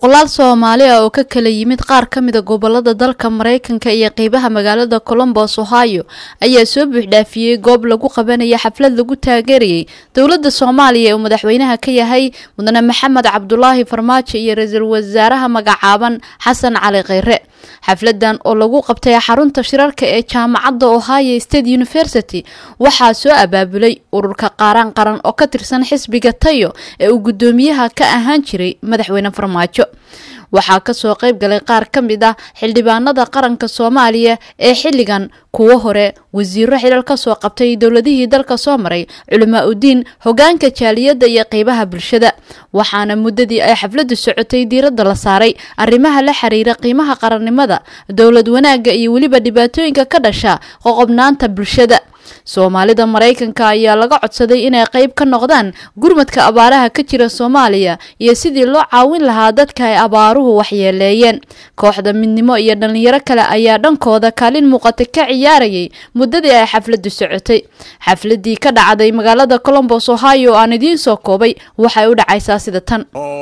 boqolaal soomaali ah oo ka kala yimid qaar ka mida gobolada dalka maraykanka iyo qeybaha magaalada colombos ohio ayaa soo buuxdhaafiyey goob lagu qabanaya xaflad lagu taageerayay dowladda soomaaliya ee uu madaxweynaha ka yahay mudane maxamed cabdulaahi farmaajo iyo ra-iisul wasaaraha magacaaban xasan cali kheyre xafladan oo lagu qabtay xarunta shirarka ee jaamacadda ohio state university waxaa soo abaabulay ururka qaaraan qaran oo ka tirsan xisbiga tayo ee uu guddoomiyaha ka ahaan jiray madaxweyne farmaajo waxaa kasoo qayb galay qaar ka mid ah xildhibaanada qaranka soomaaliya ee xilligan kuwo hore wasiiro xilal kasoo qabtay dowladihii dalka soo maray culamaa udiin hogaanka jaaliyadda iyo qeybaha bulshada waxaana muddadii ay xafladdu socotay diiradda la saaray arrimaha la xiriira qiimaha qarannimada dowlad wanaagga iyo weliba dhibaatooyinka ka dhasha qoqobnaanta bulshada soomaalida maraykanka ayaa laga codsaday inay qayb ka noqdaan gurmadka abaaraha ka jira soomaaliya iyo sidii loo caawin lahaa dadka ay abaaruhu waxyeeleeyeen kooxda midnimo iyo dhallinyaro kale ayaa dhankooda kaalin muuqata ka ciyaarayay muddadii ay xafladdu socotay xafladii ka dhacday magaalada colombos ohio oo aan idiin soo koobay waxay u dhacaysaa sida tan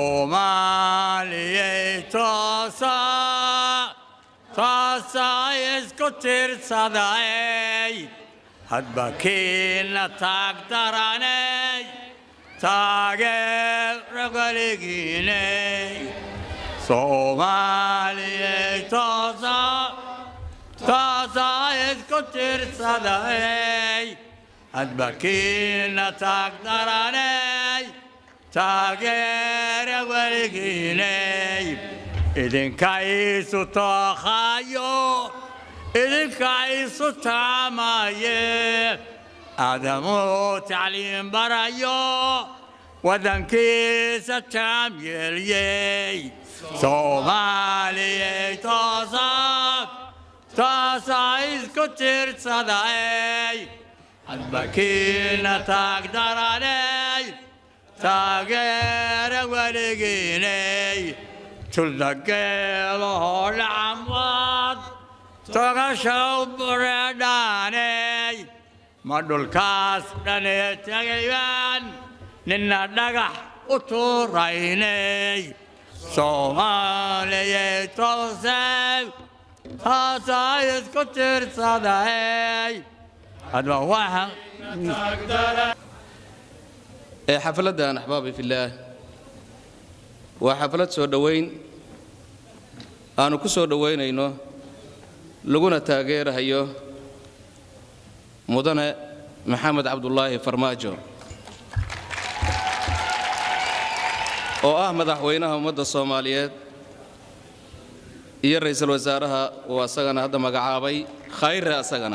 hadba kiina taag daranay taageera weligiinay soomaaliyay toosaa isku tirsaday hadba kiina taag daranay taageera weligiinay idinka iisu tooqayo idinka isu taamaye aadamuu tacliim barayo waddankiisa taam yeelyey soomaaliyay toosaa toosaa isku tirsaday hadbakiina taag daranay taageera weligiinay tuldageelahoo dhacamwaad togashow bureedhaaney ma dhulkaas dhanee tegayaan ninna dhagax u tuuraynay soomaaliyay toosey taasaa isku tirsaday hadba waxa ee xafladdan axbaabi fillaah waa xaflad soo dhowayn aanu ku soo dhowaynayno laguna taageerahayo mudane maxamed cabdulaahi farmaajo oo ah madaxweynaha ummadda soomaaliyeed iyo ra'iisul wasaaraha uu asagana hadda magacaabay khayre asagana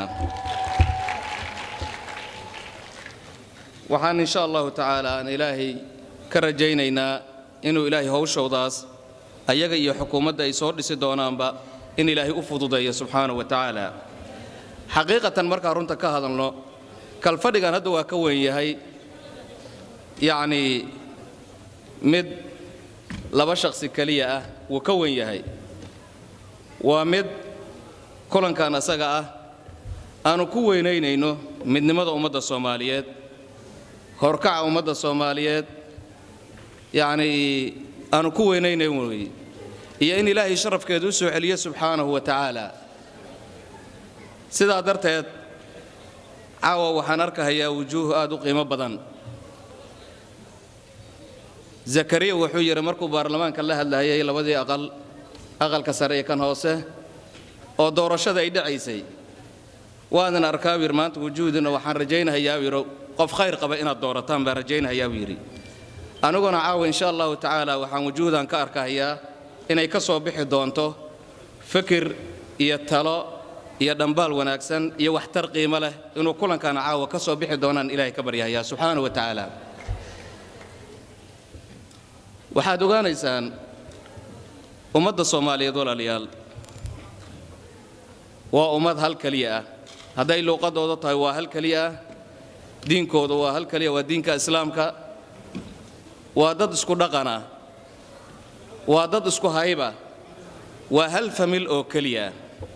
waxaan insha allahu tacaala aan ilaahay ka rajaynaynaa inuu ilaahay howshowdaas ayaga iyo xukuumadda ay soo dhisi doonaanba in ilaahay u fududeeyo subxaanahu wa tacaala xaqiiqatan markaa runta ka hadalno kalfadhigan hadda waa ka weyn yahay yacnii mid laba shakhsi keliya ah wuu ka weyn yahay waa mid kulankan asaga ah aanu ku weynaynayno midnimada ummadda soomaaliyeed horkaca ummadda soomaaliyeed yacnii aanu ku weynaynayn wey iyo in ilaahay sharafkeedu u soo celiyo subxaanahu wa tacaala sidaa darteed caawa waxaan arkahayaa wujuuh aad u qiimo badan zakariya wuxuu yidhi markuu baarlamaanka la hadlahayay labadii aqal aqalka sare iyo kan hoose oo doorashada ay dhacaysay waadan arkaa buu yidhi maanta wujuuhdina waxaan rajaynahayaa buu yidhi qof khayr qaba inaad doorataan baan rajaynahayaa buu yidhi aniguna caawa insha allahu tacaala waxaan wujuuhdan ka arkahayaa inay ka soo bixi doonto fikir iyo talo iyo dhambaal wanaagsan iyo waxtar qiimo leh inuu kulankan caawa ka soo bixi doonaan ilaahay ka baryahayaa subxaana wa tacaala waxaad ogaanaysaan ummadda soomaaliyeed walaalayaal waa ummad hal keliya ah hadday luuqadooda tahay waa hal keliya ah diinkooda waa hal keliya waa diinka islaamka waa dad isku dhaqan ah waa dad isku hayba waa hal famil oo keliya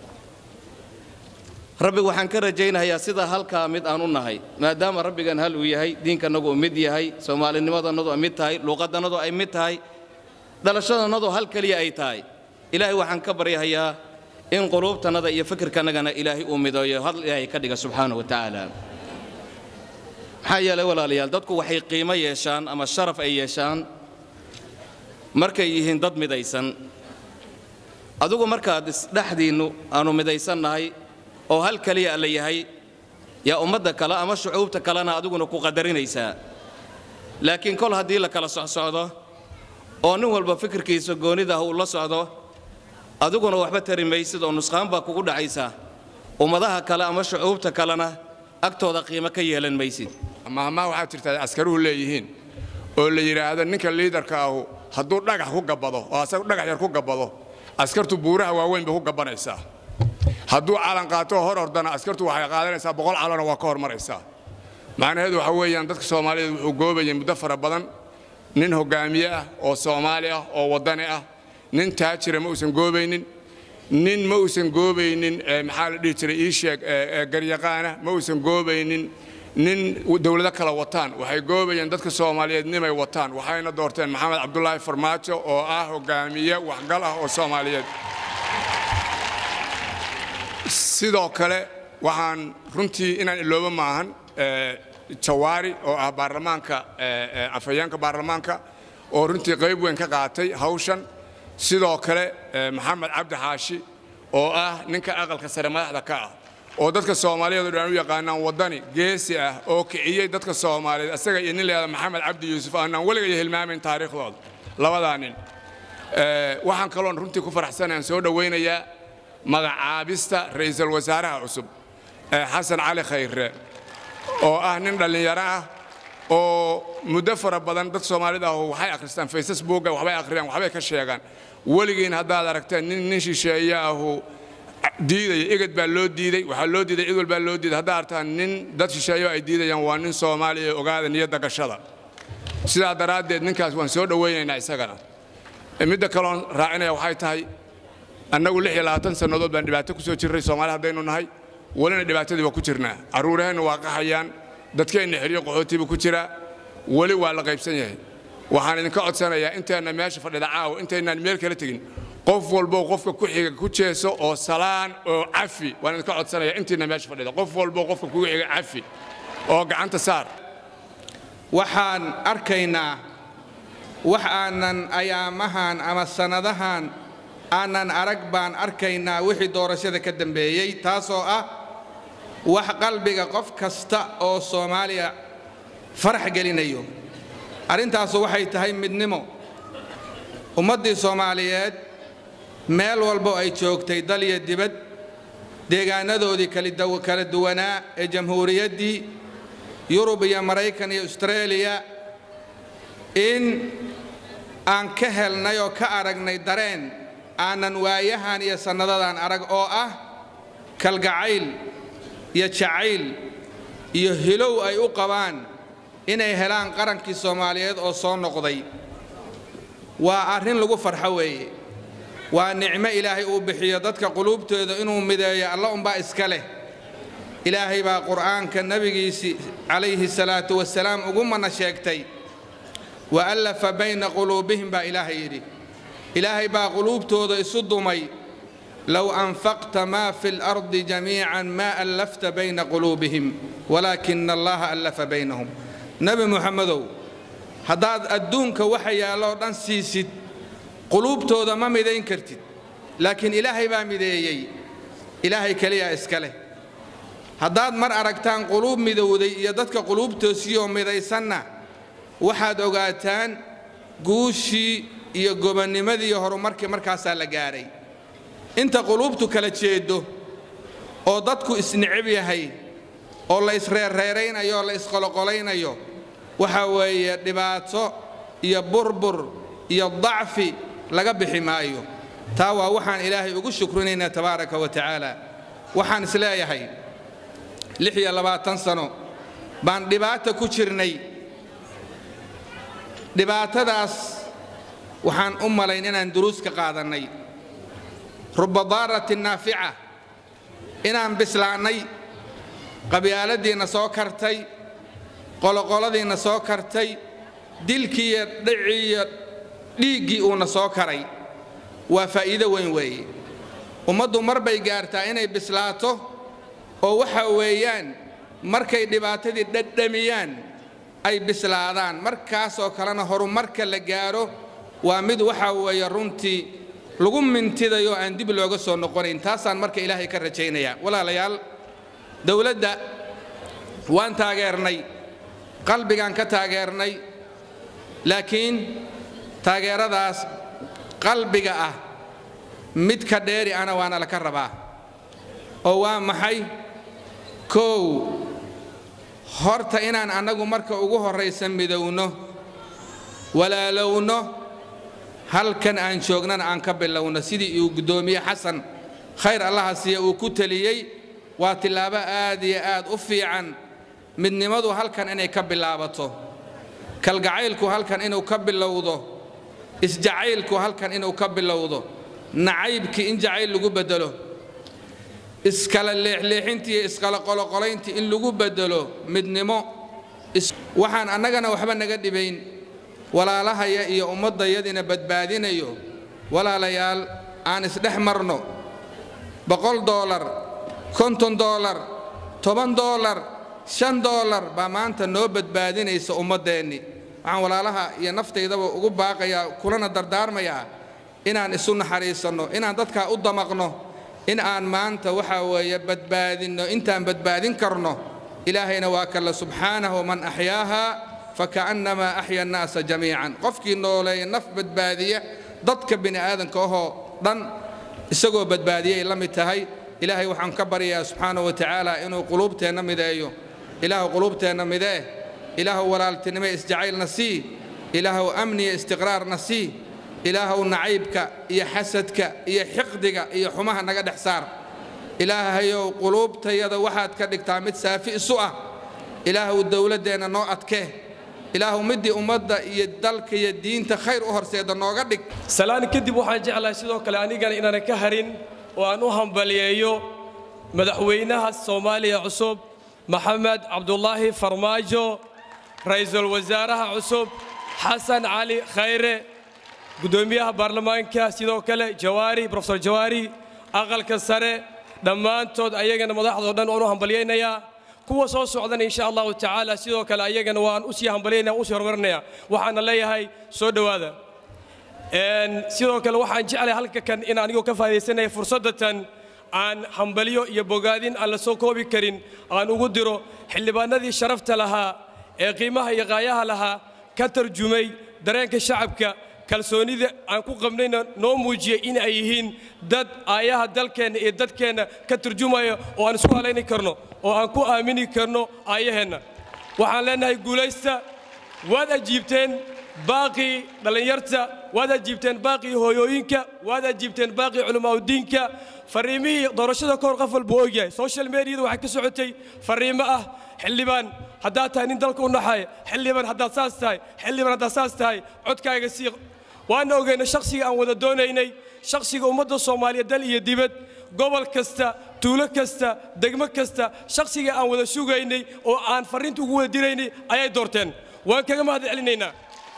rabbi waxaan ka rajaynayaa sida halkaa mid aan u nahay maadaama rabbigan hal uu yahay diinkanagu uu mid yahay soomaalinimadannadu ay mid tahay luuqadannadu ay mid tahay dhalashadannadu hal keliya ay tahay ilaahay waxaan ka baryahayaa in quluubtannada iyo fikirkannagana ilaahay uu mideeyo hal ilaahay ka dhiga subxaana wa tacaala maxaa yeelay walaalayaal dadku waxay qiimo yeeshaan ama sharaf ay yeeshaan markay yihiin dad midaysan adigu markaad isdhexdiinnu aanu midaysannahay oo hal keliya alla yahay yaa ummadda kale ama shucuubta kalena adiguna ku qadarinaysaa laakiin kol haddii la kala socsocdo oo nin walba fikirkiisa goonidah uu la socdo adiguna waxba tari maysid oo nusqaan baa kugu dhacaysa ummadaha kale ama shucuubta kalena agtooda qiimo ka yeelan maysid mahmaa waxaa jirta askaruhu leeyihiin oo la yidhaahdo ninka liidarka ahu hadduu dhagax ku gabbado oo asagu dhagax yar ku gabbado askartu buuraha waaweyn bay ku gabbanaysaa hadduu calan qaatoo hor ordana askartu waxay qaadanaysaa boqol calana waa ka hormaraysaa macnaheedu waxa weeyaan dadka soomaaliyeed wuxuu goobayay muddo fara badan nin hoggaamiye ah oo soomaali ah oo waddani ah nin taajira ma uusan goobaynin nin ma uusan goobaynin maxaa la dhihi jiray ii sheeg garyaqaana ma uusan goobaynin nin dowlado kala wataan waxay goobayeen dadka soomaaliyeed nimay wataan waxayna doorteen maxamed cabdulaahi farmaajo oo ah hoggaamiye waxgal ah oo soomaaliyeed sidoo kale waxaan runtii inaan ilooba maahan jawaari oo ah baarlamaanka afhayeenka baarlamaanka oo runtii qayb weyn ka qaatay hawshan sidoo kale maxamed cabdi xaashi oo ah ninka aqalka sare madaxda ka ah oo dadka soomaaliyeed oo dhan u yaqaanaan waddani geesi ah oo kiciyey dadka soomaaliyeed asaga iyo nin leeda maxamed cabdi yuusuf aanaan weligay hilmaamayn taariikhdooda labadaa nin waxaan kaloon runtii ku faraxsanayaan soo dhowaynayaa magacaabista ra'iisul wasaaraha cusub xasan cali khayre oo ah nin dhallinyaro ah oo muddo fara badan dad soomaalida ah waxay akhristaan facebooka waxbay akhriyaan waxbay ka sheegaan weligiin haddaad aragteen nin nin shisheeye ahu diidaya eged baa loo diiday waxaa loo diiday cid walbaa loo diiday haddaad aragtaan nin dad shisheeyo ay diidayaan waa nin soomaaliya ogaada niyadda gashada sidaa daraaddeed ninkaas waan soo dhowaynaynaa isagana midda kaloon raacinaya waxay tahay annagu lix iyo labaatan sannadood baan dhibaato ku soo jirray soomaali haddaynu nahay welina dhibaatadii waa ku jirnaa carruuraheenna waa qaxayaan dadkeenna xeryo qaxootiba ku jiraa weli waa la qaybsan yahay waxaan idinka codsanayaa inteenna meesha fadhida caawa intaynaan meel kala tegin qof walbow qofka ku xiga ku jeeso oo salaan oo cafi waan idinka codsanayaa intiina meesha fadhida qof walbow qofka kugu xiga cafi oo gacanta saar waxaan arkaynaa wax aanan ayaamahan ama sannadahan aanan arag baan arkaynaa wixii doorashada ka dambeeyey taasoo ah wax qalbiga qof kasta oo soomaaliya farax gelinayo arrintaasu waxay tahay midnimo ummaddii soomaaliyeed meel walbo ay joogtay dal iyo dibad deegaanadoodii kala duwanaa ee jamhuuriyaddii yurub iyo maraykan iyo astareeliya in aan ka helnay oo ka aragnay dareen aanan waayahan iyo sannadadan arag oo ah kalgacayl iyo jacayl iyo hilow ay u qabaan inay helaan qarankii soomaaliyeed oo soo noqday waa arrin lagu farxo weeye waa nicmo ilaahay uu bixiyo dadka quluubtooda inuu mideeyo alla unbaa iska leh ilaahay baa qur'aanka nebigiisii calayhi salaatu wasalaam ugu mana sheegtay wa allafa bayna quluubihim baa ilaahay yidhi ilaahay baa quluubtooda isu dumay low anfaqta maa fi lardi jamiican maa allafta bayna quluubihim walaakina allaha allafa baynahum nebi muxamedow haddaad adduunka waxa yaalloo dhan siisid quluubtooda ma midayn kartid laakiin ilaahay baa mideeyey ilaahay keliyaa iska leh haddaad mar aragtaan quluub midowday iyo dadka quluubtoosiyoo midaysanna waxaad ogaataan guushii iyo gobannimadii iyo horumarkii markaasaa la gaadhay inta quluubtu kala jeeddo oo dadku isnicib yahay oo la isreerreeraynayo oo la isqoloqolaynayo waxa weeye dhibaato iyo burbur iyo dacfi laga bixi maayo taa waa waxaan ilaahay ugu shukrinaynaa tabaaraka wa tacaala waxaan isleeyahay lix iyo labaatan sano baan dhibaata ku jirnay dhibaatadaas waxaan u malayn inaan duruus ka qaadannay ruba daaratin naafica inaan bislaannay qabyaaladiinna soo kartay qoloqoladiinna soo kartay dilkii iyo dhicii iyo dhiiggii uuna soo karay waa faa'iido weyn weeye ummaddu mar bay gaartaa inay bislaato oo waxa weeyaan markay dhibaatadii dhadhamiyaan ay bislaadaan markaasoo kalena horumarka la gaaro waa mid waxaa weeye runtii lagu mintidayo aan dib looga soo noqonayn taasaan marka ilaahay ka rajaynayaa walaalayaal dowladda waan taageernay qalbigaan ka taageernay laakiin taageeradaas qalbiga ah mid ka dheeri ana waana laka rabaa oo waa maxay kow horta inaan annagu marka ugu horraysa midowno walaalowno halkan aan joognana aan ka bilowno sidii uu guddoomiye xasan khayr allaha siiya uu ku teliyey waa tillaabo aad iyo aad u fiican midnimadu halkan inay ka bilaabato kalgacaylku halkan inuu ka bilowdo isjacaylku halkan inuu ka bilowdo nacaybkii in jacayl lagu beddelo iskala leexleexintii iyo iskala qoloqolayntii in lagu beddelo midnimo waxaan annagana waxba naga dhibayn walaalahaya iyo ummaddayadina badbaadinayo walaalayaal aan isdhex marno boqol doolar konton doolar toban doolar shan doolar baa maanta noo badbaadinaysa ummaddeenni waxaan walaalaha iyo naftaydaba ugu baaqayaa kulana dardaarmayaa inaan isu naxariisanno inaan dadkaa u damaqno in aan maanta waxaa weeye badbaadinno intaan badbaadin karno ilaahayna waa kalla subxaanahu man axyaaha faka'annamaa axya annaasa jamiican qofkii nooleeya naf badbaadiya dadka bini aadanka ahoo dhan isagoo badbaadiyay la mid tahay ilaahay waxaan ka baryayaa subxaanahu wa tacaala inuu quluubteenna mideeyo ilaahu quluubteenna midee ilaahu walaaltinimo isjacaylna sii ilaahu amniya istiqraarna sii ilaahuw nacaybka iyo xasadka iyo xiqdiga iyo xumaha naga dhex saar ilaahayow quluubtayada waxaad ka dhigtaa mid saafi isu ah ilaahuw dowladdeenna noo adkee ilaahu middii ummadda iyo dalka iyo diinta khayr u horseeda nooga dhig salaan kadib waxaan jeclahay sidoo kale anigana inaanan ka harin oo aan u hambaliyeeyo madaxweynaha soomaaliya cusub maxamed cabdulaahi farmaajo ra'iisul wasaaraha cusub xasan cali khayre guddoomiyaha baarlamaanka sidoo kale jawaari brofesor jawaari aqalka sare dhammaantood ayagana madaxdoo dhan waan u hambalyaynayaa kuwa soo socdana insha allahu tacaala sidoo kale ayagana waan usii hambalyaynaya usii horumarinaya waxaana leeyahay soo dhowaada sidoo kale waxaan jeclahay halka kan in anigoo ka faa'idaysanaya fursaddatan aan hambalyo iyo bogaadin aan la soo koobi karin aan ugu diro xildhibaanadii sharafta lahaa ee qiimaha iyo qaayaha lahaa ka tarjumay dareenka shacabka kalsoonida aan ku qabnayna noo muujiyey in ay yihiin dad aayaha dalkeenna iyo dadkeenna ka turjumaya oo aan isku halayni karno oo aan ku aamini karno aayaheenna waxaan leennahay guulaysta waad ajiibteen baaqii dhallinyarta waad ajiibteen baaqii hooyooyinka waad ajiibteen baaqii culimaauddiinka farriimihii doorashada kahor qof walba uu ogyahay social mediyada waxay ka socotay farriimo ah xildhibaan haddaad tahay nin dalka u naxaya xildhibaan haddaad saas tahay xildhibaan haddaad saas tahay codkaaga sii waana ogeyna shakhsiga aan wada doonaynay shakhsiga ummadda soomaaliya dal iyo dibad gobol kasta tuulo kasta degmo kasta shakhsiga aan wada sugaynay oo aan farriinta ugu wada diraynay ayay doorteen waan kaga mahad celinaynaa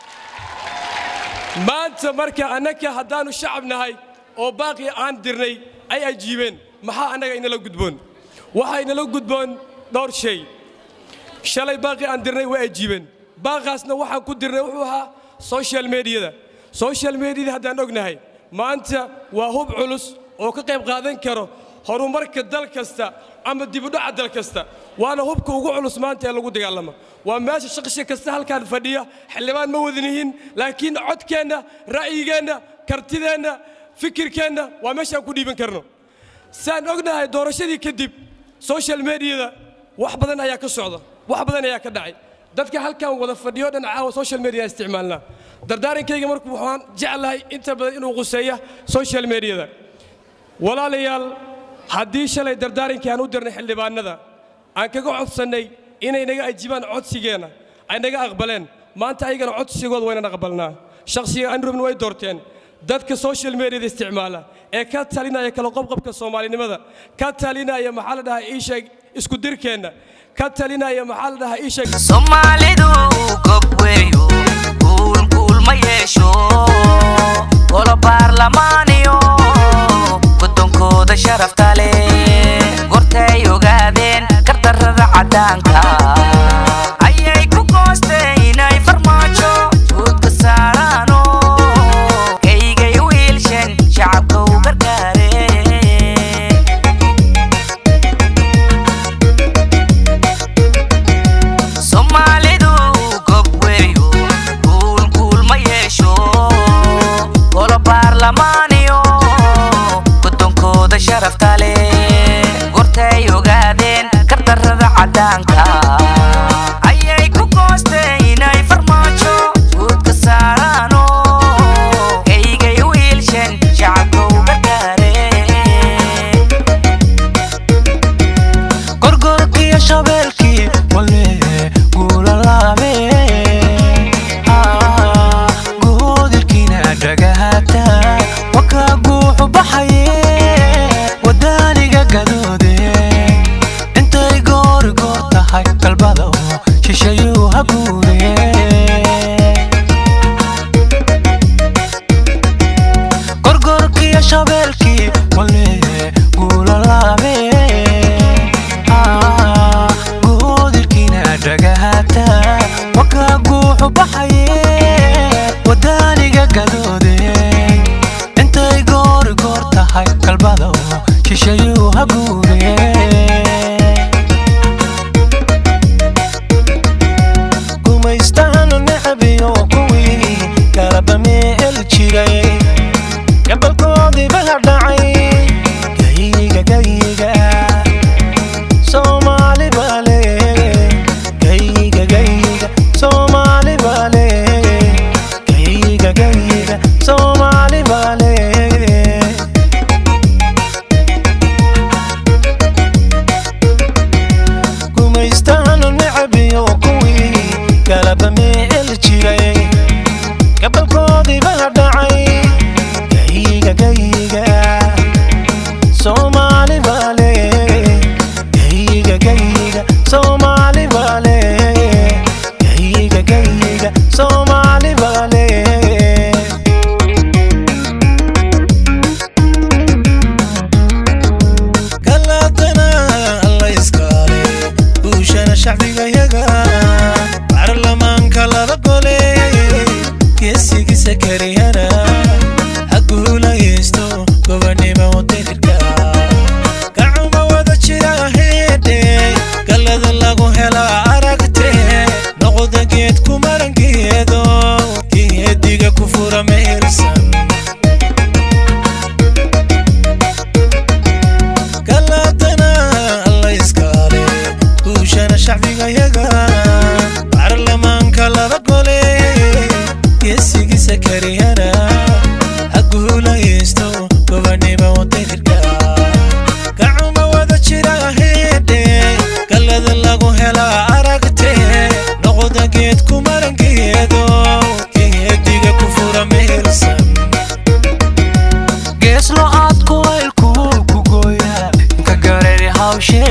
maanta marka annaka haddaannu shacab nahay oo baaqii aan dirnay ay ajiibeen maxaa annaga inala gudboon waxaa inala gudboon dhowr shay shalay baaqii aan dirnay way ajiibeen baaqaasna waxaan ku dirnay wuxuu ahaa social mediyada social mediyada haddaan ognahay maanta waa hub culus oo ka qayb qaadan karo horumarka dal kasta ama dibudhaca dal kasta waana hubka ugu culus maanta ee lagu dagaalama waa meesha shaqshi kasta halkaan fadhiya xildhibaan ma wadanihin laakiin codkeenna ra'yigeenna kartideenna fikirkeenna waa meeshaan ku dhiiban karno saan ognahay doorashadii kadib social mediyada wax badan ayaa ka socda wax badan ayaa ka dhacay dadka halkan wada fadhiyo dhan caawa social media isticmaalnaa dardaarankayga marku waxaan jeclahay inta badan inuu quseeya social mediyada walaalayaal haddii shalay dardaarankii aan u dirnay xildhibaanada aan kaga codsannay inay naga ajibaan codsigeenna ay naga aqbaleen maanta ayagana codsigooda waynan aqbalnaa shakhsiga aan rabin way doorteen dadka social mediyada isticmaala ee ka talinaya kala qobqobka soomaalinimada ka talinaya maxaa la dhahaa iisheeg isku dirkeenna ka talinaya maxaa la dhahaa iisheeg soomaalidu gob weeyo kuul kuulmaye yeesho golo baarlamaaniyo gudoonkooda sharafta leh gortay ogaadeen gardarrada caddaanka ayay ku goosteen inay farmaajo guudka saaraano kaygay u hiilshen shacabka u gargaareen soomaalidu gob weeyo guul guul ma yeesho golo baarlamaaniyo gudoonkooda sharafta leh gortay ogaadeen gardarrada caddaanka ayay ku goosteen inay farmaajo guudka saaraano kaygay u hiilshen shacabka u gargaareen gorgorkiyo shabeelkii wale guulalaame guudirkiina dhagahata waka guuxu baxaye wadaaniga gadoode intay goori goor tahay galbada shishayuu ha guure gorgorkiyo shabeelkii wale guulalaame guudirkiina dhagahata waka guuxu baxaye wadaaniga gadoode intay goori goor tahay galbada shishayuu ha guure gumaystahanu necabiyo kuwii galaba meel jiray gabalkoodiiba hadhacay gayiga gayiga soomaali baale gayiga gayiga soomaali baale gayiga gayiga soomaali baale gumaystahanu necabiyo kuwii galaba meel jiray gabalkoodiiba hadhacay gayiga gayiga soomaali baale gayiga gayiga soomaali baale gayiga gayiga soomaali baale galadana alla iskaale guushana shacbigayaga baarlamaanka laba gole geesigiisa kariyana ha guulaysto gobonimo wadirka gacuma wada jira heedhe gallada lagu hela aragte noqda geed ku marangeedo geediga ku fura meelsan galadana alla iskaale guushana shacbigayaga baarlamaanka laba gole geesigiisa kariyana ha guulaysto gobonimo wadirka gacuma wada jira heedhe gallada lagu hela aragte noqda geed ku marangeedo geediga ku fura meelsan geeslo aad kuwaylkuul ku gooya ka gareeri hawshe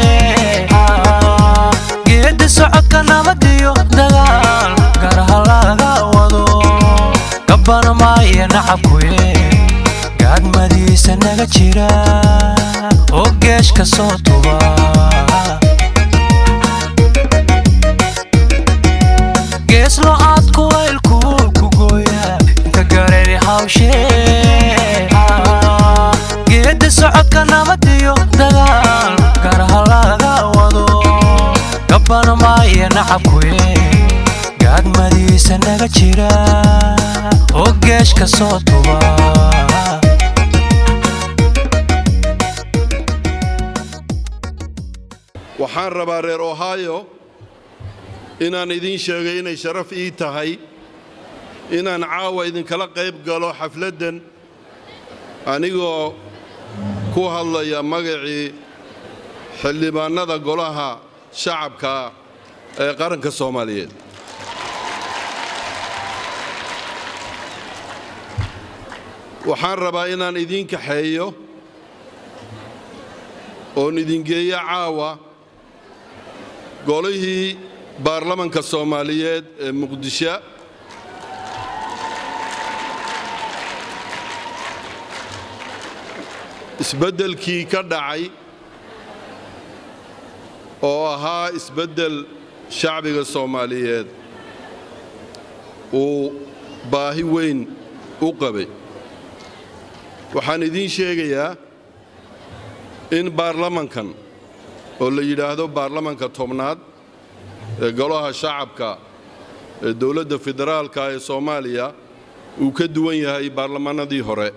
geedi socodka nabadiyo dagaal garaha laga wado gabbana maaya nacabkuye gaadmadiisa naga jira oo geeshka soo tuba geeslo aad kuwaylkuul ku gooya ka gareeri hawshe geedi socodka nabadiyo dagaal garaha laga wado gabbana maaya nacabkuye gaadmadiisa naga jira oo geeshka soo tuba waxaan rabaa reer ohio inaan idiin sheegay inay sharaf ii tahay inaan caawa idinkala qayb galo xafladdan anigoo ku hadlaya magacii xildhibaannada golaha shacabka ee qaranka soomaaliyeed waxaan rabaa inaan idiin kaxeeyo oon idingeeyo caawa golihii baarlamanka soomaaliyeed ee muqdisho isbeddelkii ka dhacay oo ahaa isbeddel shacbiga soomaaliyeed uu baahi weyn u qabay waxaan idiin sheegayaa in baarlamankan oo la yidhaahdo baarlamanka tobnaad ee golaha shacabka ee dowladda federaalka ee soomaaliya uu ka duwan yahay baarlamannadii hore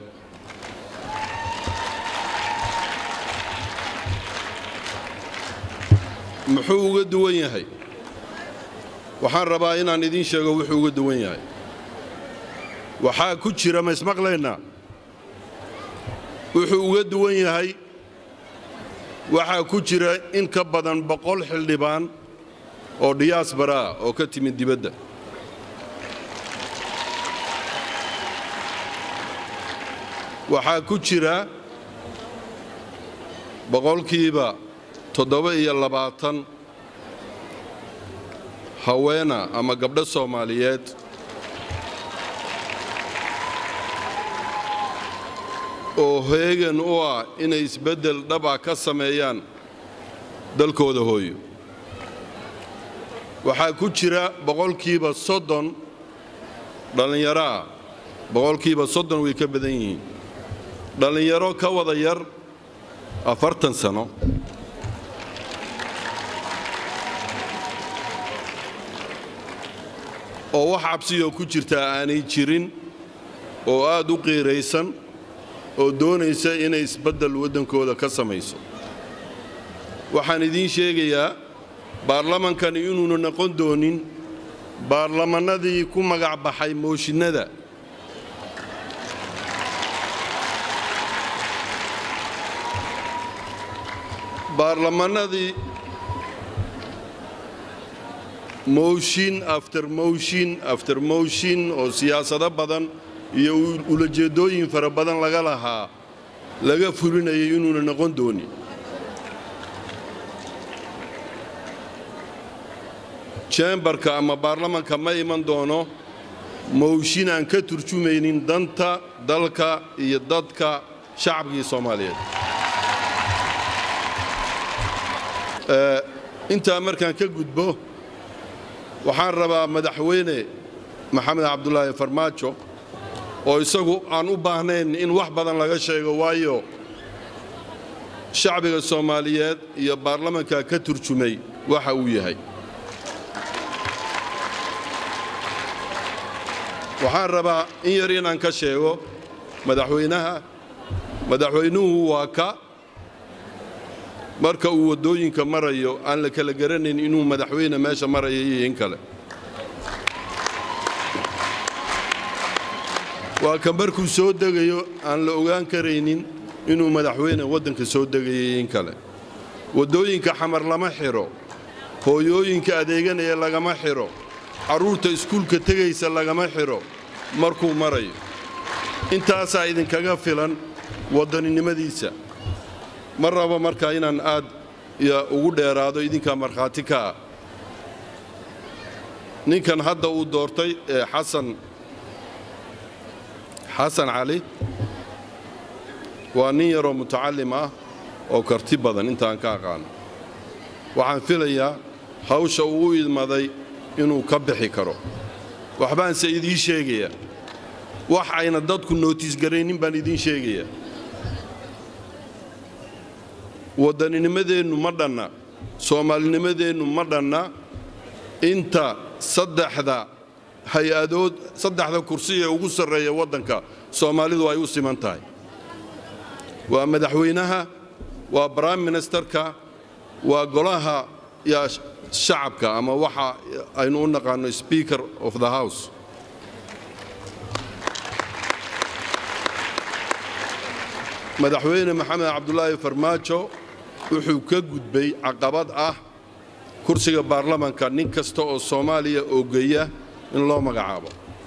muxuu uga duwan yahay waxaan rabaa inaan idiin sheego wuxuu uga duwan yahay waxaa ku jira ma ismaqlaynaa wuxuu uga duwan yahay waxaa ku jira in ka badan boqol xildhibaan oo diyaasbara ah oo ka timid dibadda waxaa ku jira boqolkiiba toddoba iyo labaatan haweena ama gabdho soomaaliyeed oo heegan u ah inay isbeddel dhaba ka sameeyaan dalkooda hooyo waxaa ku jira boqolkiiba soddon dhallinyaro ah boqolkiiba soddon way ka badan yihiin dhallinyaro ka wada yar afartan sano oo wax cabsiyoo ku jirtaa aanay jirin oo aad u qiiraysan oo doonaysa inay isbeddel waddankooda ka samayso waxaan idiin sheegayaa baarlamankani inuuna noqon doonin baarlamannadii ku magac baxay mooshinnada baarlamannadii mooshin after mooshin after mooshin oo siyaasado badan iyo ulajeeddooyin fara badan laga lahaa laga fulinayay inuuna noqon doonin jembarka ama baarlamanka ma iman doono mooshin aan ka turjumaynin danta dalka iyo dadka shacabkii soomaaliyeed intaa markaan ka gudbo waxaan rabaa madaxweyne maxamed cabdulaahi farmaajo oo isagu aan u baahnayn in wax badan laga sheego waayo shacbiga soomaaliyeed iyo baarlamanka ka turjumay waxa uu yahay waxaan rabaa in yar inaan ka sheego madaxweynaha madaxweynuhu waa ka marka uu waddooyinka marayo aan la kala garanayn inuu madaxweyne meesha maraya iyo in kale waa ka markuu soo degayo aan la ogaan karaynin inuu madaxweyne waddanka soo degayay in kale waddooyinka xamar lama xidho hooyooyinka adeeganaya lagama xidho carruurta iskuulka tegaysa lagama xidho markuu marayo intaasaa idinkaga filan waddaninimadiisa ma rabo markaa inaan aad ugu dheeraado idinkaa markhaati ka ah ninkan hadda uu doortay ee xasan xasan cali waa nin yaroo mutacallim ah oo karti badan intaan ka aqaano waxaan filayaa hawsha uu u idmaday inuu ka bixi karo waxbaanse idiin sheegayaa wax ayna dadku nootiisgaraynin baan idiin sheegayaa waddaninimadeennu ma dhanna soomaalinimadeennu ma dhanna inta saddexda hay-adood saddexda kursi ee ugu sarreeya waddanka soomaalidu ay u siman tahay waa madaxweynaha waa brime ministerka waa golaha yaa shacabka ama waxa aynu u naqaano speaker of the house madaxweyne maxamed cabdulaahi farmaajo wuxuu ka gudbay caqabad ah kursiga baarlamanka nin kasta oo soomaaliya oogeya in loo magacaabo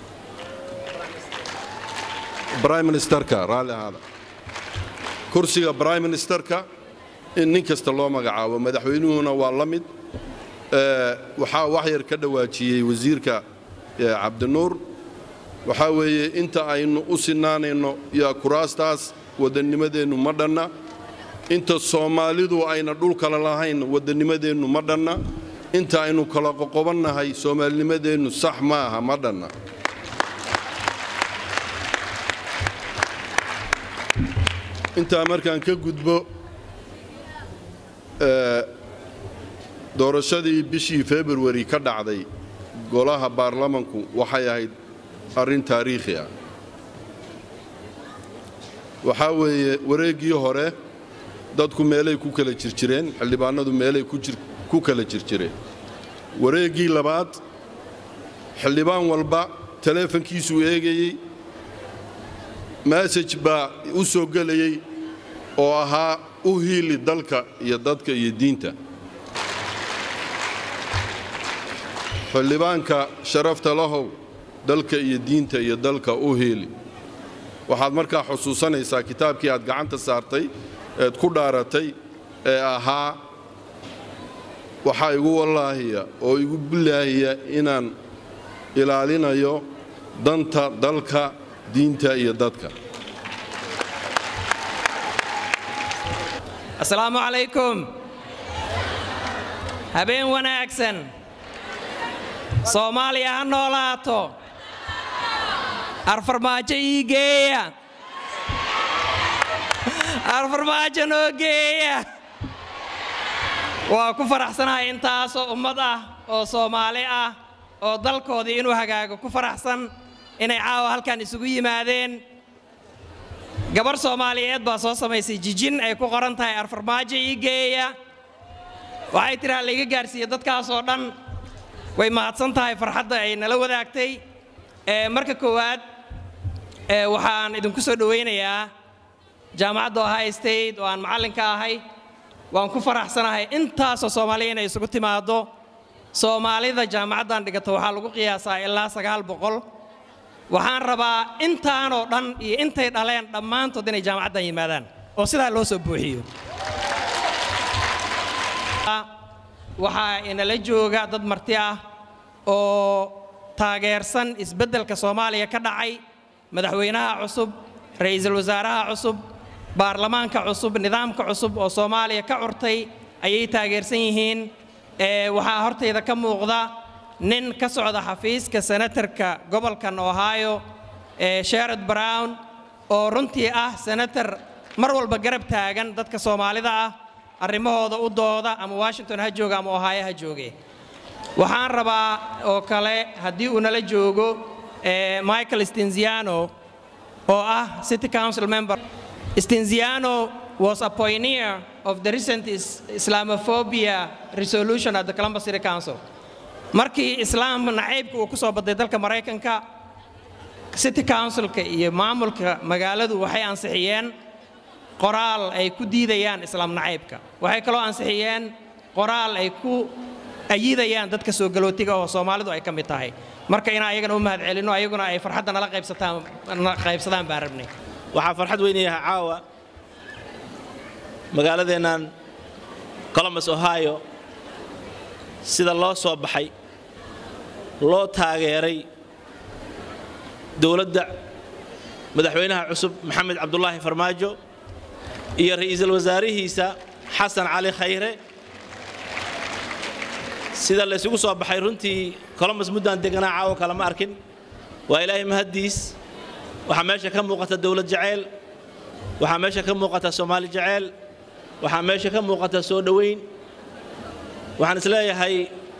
brime ministerka raalli ahaada kursiga brime ministerka in nin kasta loo magacaabo madaxweynuhuna waa la mid waxaa wax yar ka dhawaajiyey wasiirka cabdinuur waxaa weeye inta aynu u sinaanayno yaa kuraastaas waddannimadeennu ma dhanna inta soomaalidu ayna dhul kale lahayn waddannimadeennu ma dhanna inta aynu kala qoqobannahay soomaalinimadeennu sax ma aha ma dhanna intaa markaan ka gudbo doorashadii bishii februari ka dhacday golaha baarlamanku waxay ahayd arrin taariikhi ah waxaa weeye wareeggii hore dadku meelay ku kala jirjireen xildhibaanadu meelay ku kala jirjireen wareeggii labaad xildhibaan walba taleefankiisuu eegayey masaj baa u soo gelayey oo ahaa u hiili dalka iyo dadka iyo diinta xildhibaanka sharafta lahow dalka iyo diinta iyo dalka u hiili waxaad markaa xusuusanaysaa kitaabkii aad gacanta saartay eed ku dhaaratay ee ahaa waxaa igu wallaahiya oo igu bilaahiya inaan ilaalinayo danta dalka diinta iyo dadka asalaamu calaykum habeen wanaagsan soomaaliya ha noolaato arfarmaajo ii geeya arfarmaajo noo geeya waa ku faraxsanahay intaasoo ummad ah oo soomaali ah oo dalkoodii inuu hagaago ku faraxsan inay caawa halkan isugu yimaadeen gabarh soomaaliyeed baa soo samaysay jijin ay ku qoran tahay arfarmaajo ii geeya waxay tiraa laiga gaarsiiye dadkaasoo dhan way mahadsan tahay farxadda ay nala wadaagtay marka koowaad waxaan idinku soo dhowaynayaa jaamacadda ohio state oo aan macallinka ahay waan ku faraxsanahay intaasoo soomaaliya inay isugu timaaddo soomaalida jaamacaddan dhigata waxaa lagu qiyaasaa ilaa sagaal boqol waxaan rabaa intaanoo dhan iyo intay dhaleen dhammaantood inay jaamacaddan yimaadaan oo sidaa loo soo buuxiyo waxaa inala jooga dad marti ah oo taageersan isbeddelka soomaaliya ka dhacay madaxweynaha cusub ra'iisul wasaaraha cusub baarlamaanka cusub nidaamka cusub oo soomaaliya ka curtay ayay taageersan yihiin waxaa hortayda ka muuqda nin ka socda xafiiska senatarka gobolkan ohio sherod brown oo runtii ah senatar mar walba garab taagan dadka soomaalida ah arrimahooda u dooda ama washington ha jooga ama ohio ha jooge waxaan rabaa oo kale haddii uu nala joogo michael stenziano oo ah city council member stenziano was a pioneer of the recent islamophobia resolution at the columbus city council markii islaam nacaybka uu ku soo baday dalka maraykanka city councilka iyo maamulka magaaladu waxay ansixiyeen qoraal ay ku diidayaan islaam nacaybka waxay kaloo ansixiyeen qoraal ay ku ayidayaan dadka soo galootiga oo soomaalidu ay ka mid tahay marka inaan ayagana u mahad celinno ayaguna ay farxadda nala qaybsadaan baan rabnay waxaa farxad weynayaha caawa magaaladeennan columbus ohio sida loo soo baxay loo taageeray dowladda madaxweynaha cusub maxamed cabdulaahi farmaajo iyo ra'iisul wasaarihiisa xasan cali khayre sida la isugu soo baxay runtii columbus muddaan deganaa caawo kalama arkin waa ilaahay mahaddiis waxaa meesha ka muuqata dowlad jaceyl waxaa meesha ka muuqata soomaali jaceyl waxaa meesha ka muuqata soo dhowayn waxaan is leeyahay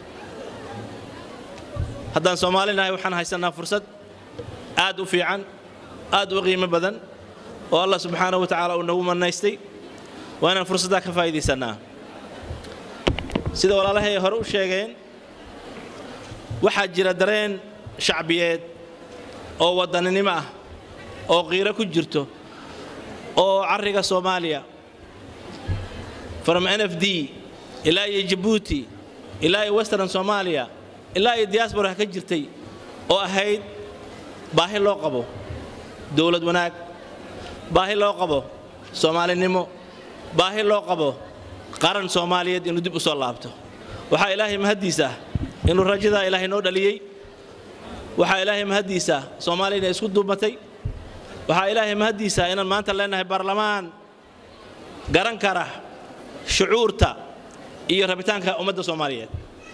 haddaan soomaali nahay waxaan haysannaa fursad aad u fiican aad u qiimo badan oo allah subxaanahu wa tacaala uu nagu mannaystay waa inaan fursaddaa ka faa'iidaysannaa sida walaalahay hore u sheegeen waxaa jira dareen shacbiyeed oo waddaninimo ah oo qiiro ku jirto oo carriga soomaaliya from n f d ilaa iyo jabuuti ilaa iyo western soomaaliya ilaa iyo diyaasbora ka jirtay oo ahayd baahi loo qabo dowlad wanaag baahi loo qabo soomaalinimo baahi loo qabo qaran soomaaliyeed inuu dib u soo laabto waxaa ilaahay mahaddiis ah inuu rajadaa ilaahay noo dhaliyey waxaa ilaahay mahaddiisa soomaaliya inay isku duubatay waxaa ilaahay mahaddiisa inaan maanta leenahay baarlamaan garan kara shucuurta iyo rabitaanka ummadda soomaaliyeed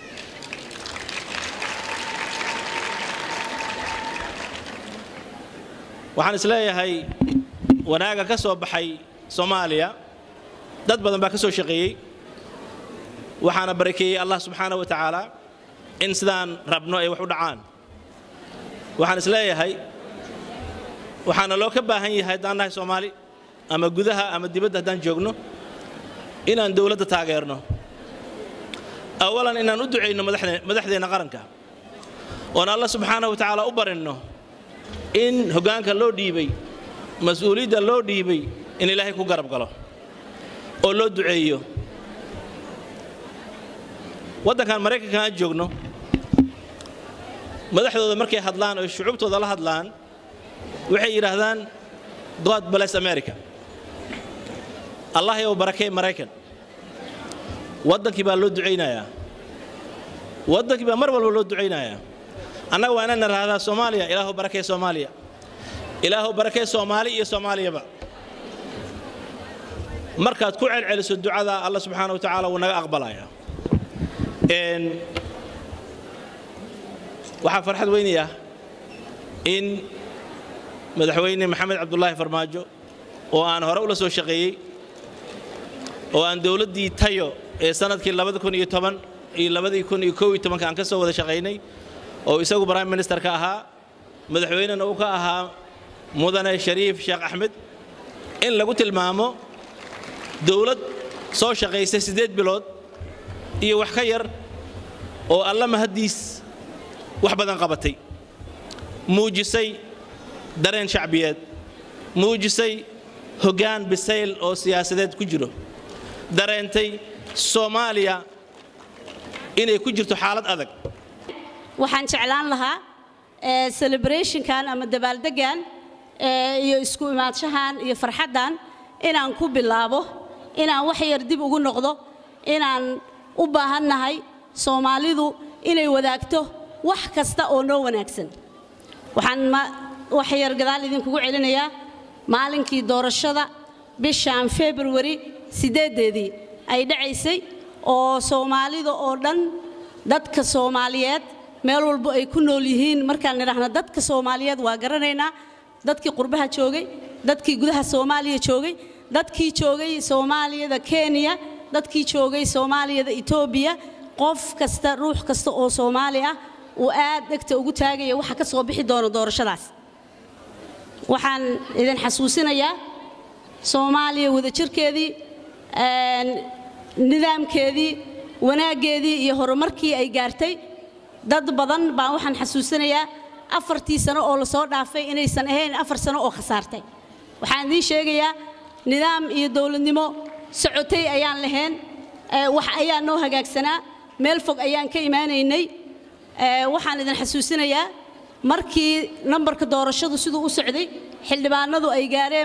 waxaan isleeyahay wanaaga ka soo baxay soomaaliya dad badan baa ka soo shaqeeyey waxaana barakeeyey allah subxaana wa tacaala in sidaan rabno ay wax u dhacaan waxaan isleeyahay waxaana loo ka baahan yahay haddaan nahay soomaali ama gudaha ama dibadda haddaan joogno inaan dowladda taageerno awalan inaan u ducayno madaxdeenna qaranka oon allah subxaana wa tacaala u barinno in hoggaanka loo dhiibay mas-uuliyadda loo dhiibay in ilaahay ku garab galo oo loo duceeyo waddankan maraykanka aan joogno madaxdooda markay hadlaan oo shucuubtooda la hadlaan waxay yidhaahdaan god bless america allah yow barakee maraykan waddankii baa loo ducaynayaa waddankii baa mar walba loo ducaynayaa annaga waa inaan nidhaahdaa soomaaliya ilaahu barakee soomaaliya ilaahu barakee soomaali iyo soomaaliyaba markaad ku celceliso ducada allah subxaana wa tacaala wuu naga aqbalayaa waxaa farxad weynaya in madaxweyne maxamed cabdulaahi farmaajo oo aan hore ula soo shaqeeyey oo aan dowladdii tayo ee sannadkii iyo aan ka soo wada shaqaynay oo isagu prime minister ka ahaa madaxweynena uu ka ahaa mudane shariif sheekh axmed in lagu tilmaamo dowlad soo shaqaysay siddeed bilood iyo wax ka yar oo alla mahaddiis wax badan qabatay muujisay dareen shacbiyeed muujisay hoggaan bisayl oo siyaasadeed ku jiro dareentay soomaaliya inay ku jirto xaalad adag waxaan jeclaan lahaa celebrationkan ama dabaaldeggan iyo isku imaadshahan iyo farxaddan inaan ku bilaabo inaan wax yar dib ugu noqdo inaan u baahannahay soomaalidu inay wadaagto wax kasta oo noo wanaagsan waxaan wax yar gadaal idinkugu celinayaa maalinkii doorashada bishan februari siddeedeedii ay dhacaysay oo soomaalida oo dhan dadka soomaaliyeed meel walbo ay ku nool yihiin markaan nidhaahno dadka soomaaliyeed waa garanaynaa dadkii qurbaha joogay dadkii gudaha soomaaliya joogay dadkii joogay soomaaliyada kenya dadkii joogay soomaaliyada etoobiya qof kasta ruux kasta oo soomaali ah uu aad dhegta ugu taagaya waxa ka soo bixi doono doorashadaas waxaan idin xasuusinayaa soomaaliya wadajirkeedii nidaamkeedii wanaaggeedii iyo horumarkii ay gaartay dad badan baan waxaan xasuusinayaa afartii sano oo lasoo dhaafay inaysan ahayn afar sano oo khasaartay waxaan idiin sheegayaa nidaam iyo dowladnimo socotay ayaan lahayn wax ayaa noo hagaagsanaa meel fog ayaan ka imaanaynay waxaan idin xasuusinayaa markii nambarka doorashadu siduu u socday xildhibaanadu ay gaareen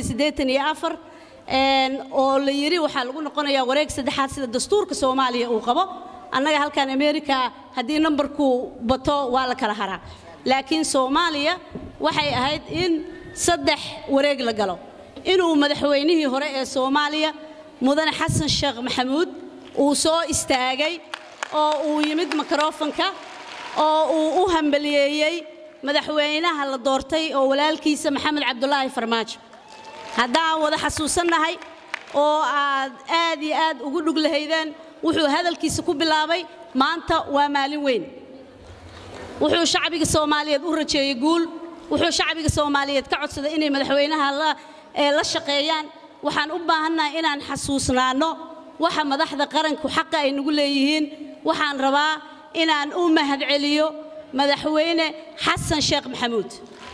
oo la yidhi waxaa lagu noqonayaa wareeg saddexaad sida dastuurka soomaaliya uu qabo annaga halkan amerika haddii nambarku bato waa la kala haraa laakiin soomaaliya waxay ahayd in saddex wareeg la galo inuu madaxweynihii hore ee soomaaliya mudane xasan sheekh maxamuud uu soo istaagay oo uu yimid mikrofonka oo uu u hambaliyeeyey madaxweynaha la doortay oo walaalkiisa maxamed cabdulaahi farmaajo haddaan wada xasuusannahay oo aad aad iyo aad ugu dhug lahaydeen wuxuu hadalkiisa ku bilaabay maanta waa maalin weyn wuxuu shacbiga soomaaliyeed u rajeeyey guul wuxuu shacbiga soomaaliyeed ka codsaday inay madaxweynaha la shaqeeyaan waxaan u baahannahay inaan xasuusnaanno waxa madaxda qaranku xaqa ay nagu leeyihiin waxaan rabaa inaan u mahadceliyo madaxweyne xasan sheekh maxamuud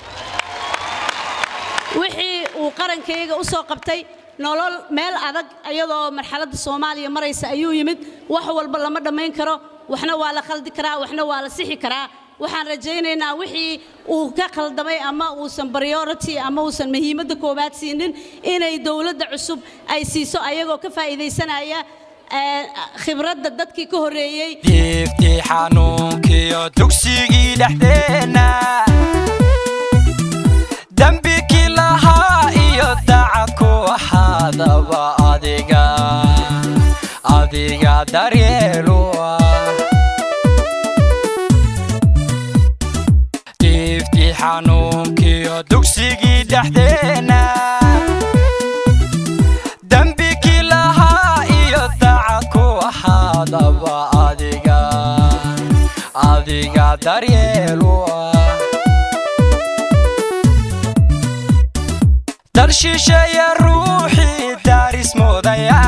wixii uu qarankayga u soo qabtay nolol meel adag iyadoo marxaladda soomaaliya maraysa ayuu yimid wax walba lama dhammayn karo waxna waa la khaldi karaa waxna waa la sixi karaa waxaan rajaynaynaa wixii uu ka khaldamay ama uusan priority ama uusan muhiimadda koowaad siinin inay dowladda cusub ay siiso ayagoo ka faa'iidaysanaya ee, khibradda dadkii ka horreeyey diiftii xanuunkiyo dugsigii dhexdeenna dembikii lahaa iyo dacad ku ahaadaba adiga adiga daryeelu ah diiftii xanuunkiyo dugsigii dhexdeenna dembikii lahaa iyo dacad ku ahaadaba adiga adiga daryeelu ah dal shisheeye ruuxii daaris moodaya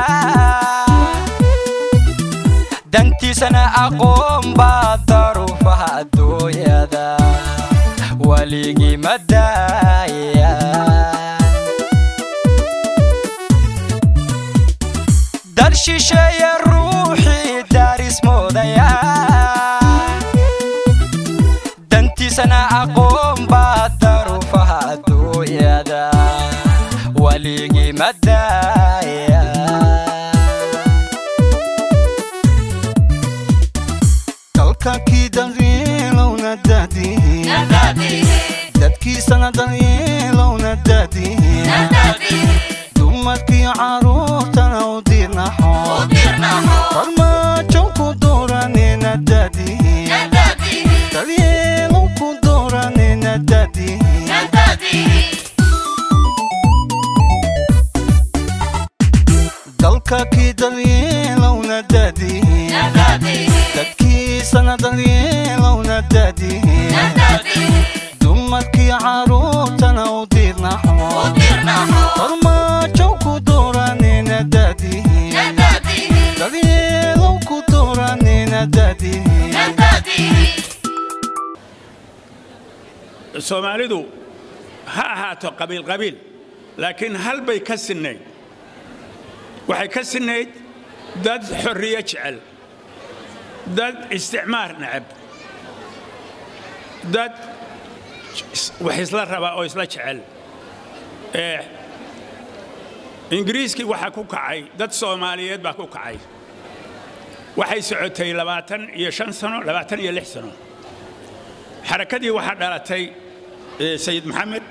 dantiisana aqoon baa daruufaha adduunyada weligii ma daaya dal shisheeye ruuxii daaris moodaya dantiisana aqoon baa daruufaha adduunyada weligii ma daaya dalkakii daryeelowna daadihin dadkiisana daryeelowna daadihin dumarkii caruurtana u dirnaxo farmaajo ku dooranina daadihin daryeelow ku dooranina daadihin dalkakii daryeelowna daadihin dadkiisana daryeelowna daadihin dumarkii caruurtana u dirnaxo farmaajo ku dooranina daadihin daryeelow ku dooranina daadihin soomaalidu ha ahaato qabiil qabiil laakiin hal bay ka sinnayd waxay ka sinnayd dad xorriye jecel dad isticmaar necab dad wax isla raba oo isla jecel ee ingiriiskii waxaa ku kacay dad soomaaliyeed baa ku kacay waxay socotay labaatan iyo shan sano labaatan iyo lix sano xarakadii waxaa dhalatay eh, sayid maxamed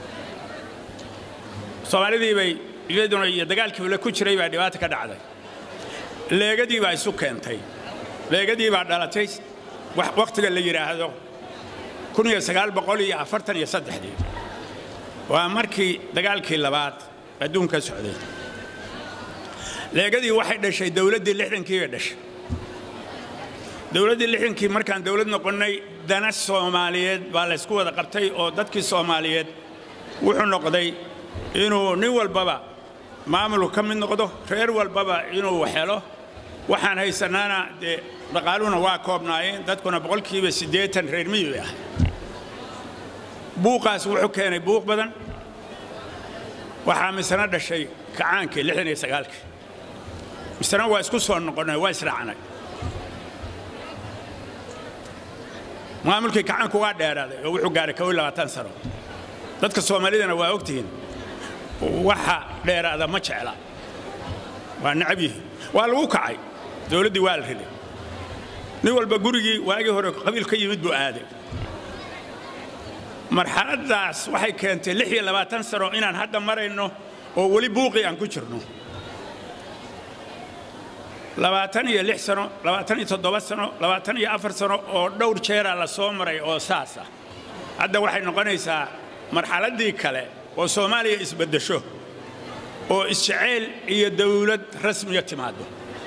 soomaalidii bay iyaduna iyo dagaalkii ula ku jiray baa dhibaata ka dhacday leegadii baa isu keentay leegadii baa dhalatay wax- wakhtiga la yidhaahdo kun iyo sagaal boqol iyo afartan iyo saddexdii waa markii dagaalkii labaad adduunka socday leegadii waxay dhashay dowladdii lixdankii bay dhashay dowladdii lixdankii markaan dowlad noqonnay dana soomaaliyeed baa laysku wada qabtay oo dadkii soomaaliyeed wuxuu noqday inuu nin walbaba maamulku ka mid noqdo reer walbaba inuu helo waxaan haysanaana dee dhaqaaluhuna waa koobnaayeen dadkuna boqolkiiba siddeetan reer miyi ah buuqaas wuxuu keenay buuq badan waxaa misana dhashay kacaankii lixdan iyo sagaalkii misana waa isku soo noqonnay waa israacnay maamulkii kacaanku waa dheeraaday oo wuxuu gaaray kow iyo labaatan sano dadka soomaalidana waa ogtihiin waxa dheeraada ma jecla waa necab yihiin waa lagu kacay dowladdii waa la riday nin walba gurigii waagii hore qabiil ka yimid buu aaday marxaladdaas waxay keentay lix iyo labaatan sano inaan hadda marayno oo weli buuqii aan ku jirno labaatan iyo lix sano labaatan iyo toddoba sano labaatan iyo afar sano oo dhowr jeeraa la soo maray oo saas ah hadda waxay noqonaysaa marxaladdii kale oo soomaaliya isbeddesho oo isjeceyl iyo dawlad rasmiya timaado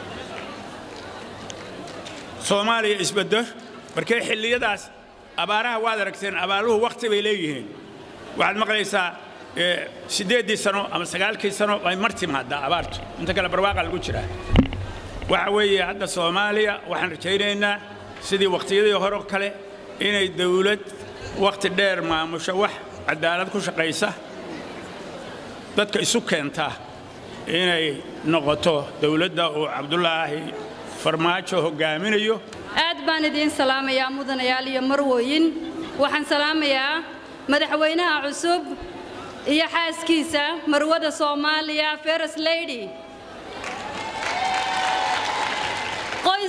soomaaliya isbeddo markee xilliyadaas abaaraha waad aragteen abaaruhu wakhti bay leeyihiin waxaad maqlaysaa eh, siddeeddii sano ama sagaalkii sano ay mar timaadaa abaartu inta kale barwaaqa lagu jiraa waxa weeye hadda soomaaliya waxaan rajaynaynaa sidii wakhtiyadii hore oo kale inay dawlad wakhti dheer maamusho wax cadaalad ku shaqaysa dadka isu keenta inay noqoto dawladda uu cabdulaahi farmaajo hoggaaminayo aad baan idiin salaamayaa mudanayaal iyo marwooyin waxaan salaamayaa madaxweynaha cusub iyo xaaskiisa marwada soomaaliya feres lady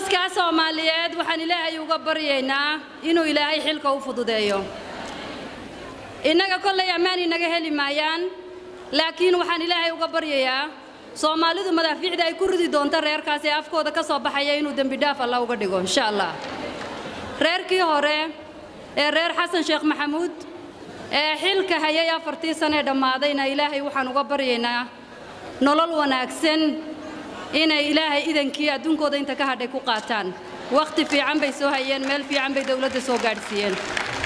qoyskaa soomaaliyeed waxaan ilaahay uga baryaynaa inuu ilaahay xilka u fududeeyo innaga kollay ammaan inaga heli maayaan laakiin waxaan ilaahay uga baryayaa soomaalidu madaafiicda ay ku ridi doonto reerkaas ee afkooda ka soo baxaya inuu dembidhaaf alla uga dhigo insha allah reerkii hore ee reer xasan sheekh maxamuud ee xilka hayay afartii sanee dhammaadayna ilaahay waxaan uga baryaynaa nolol wanaagsan inay ilaahay idankii adduunkooda inta ka hadhay ku qaataan wakhti fiican bay soo hayeen meel fiican bay dowladda soo gaadhsiiyeen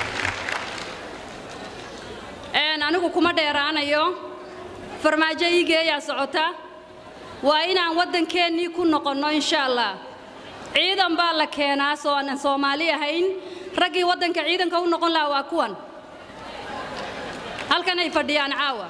anigu kuma dheeraanayo farmaajo iigeeyaa socota waa inaan waddankeennii ku noqonno insha allah ciidan baa la keenaa soo aanan soomaali ahayn raggii waddanka ciidanka u noqon lahaa waa kuwan halkan ay fadhiyaan caawa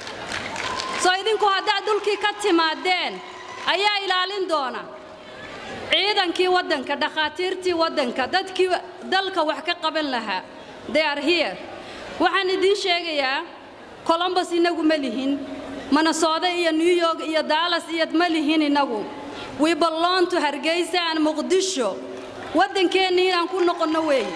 soo idinku haddaad dhulkii ka timaadeen ayaa ilaalin doona ciidankii waddanka dhakhaatiirtii waddanka dadkii dalka wax ka qaban lahaa they are here waxaan idiin sheegayaa colombos innagu ma lihin minnesota iyo new york iyo dallas iyo ma lihin innagu we belong to hargeysa and muqdisho waddankeennii inaan ku noqonno weeye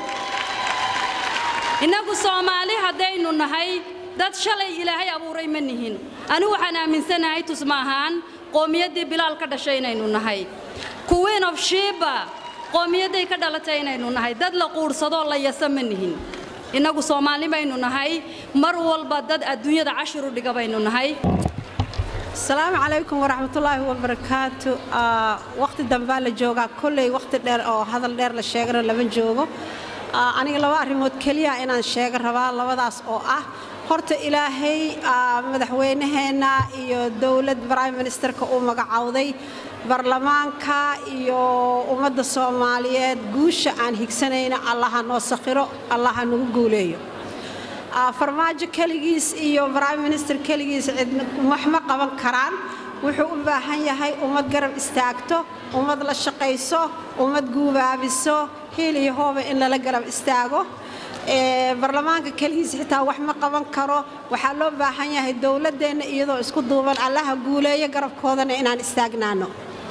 innagu soomaali haddaynu nahay dad shalay ilaahay abuuray ma nihin anigu waxaan aaminsanahay tusma ahaan qowmiyaddii bilaal ka dhashay inaynu nahay queen of shiba qowmiyadday ka dhalatay inaynu nahay dad la quudhsadoo la yasa ma nihin innagu soomaali baynu nahay mar walba dad adduunyada cashir u dhiga baynu nahay asalaamu calaykum waraxmatullaahi wabarakaatu wakhti dambaa la joogaa kolley wakhti dheer oo hadal dheer la sheegana lama joogo aniga laba arrimood keliya inaan sheega rabaa labadaas oo ah horta ilaahay madaxweynaheenna iyo dowlad prime ministerka uu magacowday baarlamaanka iyo ummadda soomaaliyeed guusha aan higsanayna allaha noo sakhiro allaha nagu guuleeyo farmaajo keligiis iyo prime minister keligiis cidna wax ma qaban karaan wuxuu u baahan yahay ummad garab istaagto ummad la shaqayso ummad guubaabiso hiil iyo hooba in lala garab istaago baarlamaanka keligiis xitaa wax ma qaban karo waxaa loo baahan yahay dowladdeenna iyadoo isku duuban allaha guuleeyo garabkoodana inaan istaagnaano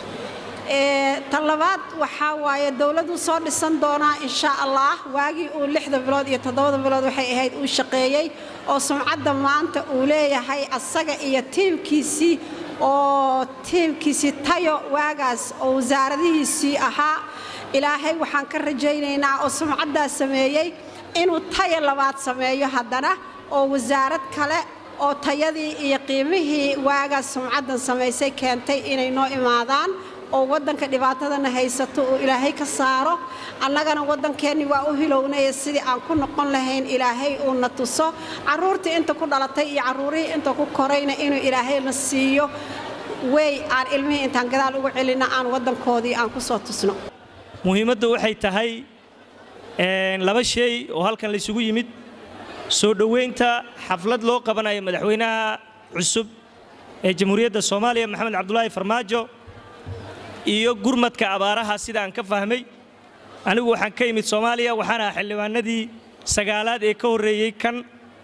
tan labaad waxaa waaye dowladdu soo dhisan doonaa insha allah waagii uu lixda bilood iyo toddobada bilood waxay ahayd uu shaqeeyey oo sumcadda maanta uu leeyahay asaga iyo tiimkiisii oo tiimkiisii tayo waagaas oo wasaaradihiisii ahaa ilaahay waxaan ka rajaynaynaa oo sumcaddaas sameeyey inuu tayo labaad sameeyo haddana oo wasaarad kale oo tayadii iyo qiimihii waagaas sumcaddan samaysay keentay inay noo imaadaan oo waddanka dhibaatadana haysato uu ilaahay ka saaro annagana waddankeenni waa u hilownaya sidii aan ku noqon lahayn ilaahay uuna tuso carruurtii inta ku dhalatay iyo carruurihii inta ku korayna inuu ilaahayna siiyo wey aan ilmihii intaan gadaal ugu celinna aan waddankoodii aan ku soo tusno muhiimaddu waxay tahay laba shay oo halkan laysugu yimid soo dhoweynta xaflad loo qabanayo madaxweynaha cusub ee jamhuuriyadda soomaaliya maxamed cabdulaahi farmaajo iyo gurmadka abaaraha sida aan ka fahmay anigu waxaan ka imid soomaaliya waxaan ahaa xildhibaanadii sagaalaad ee ka horreeyey kan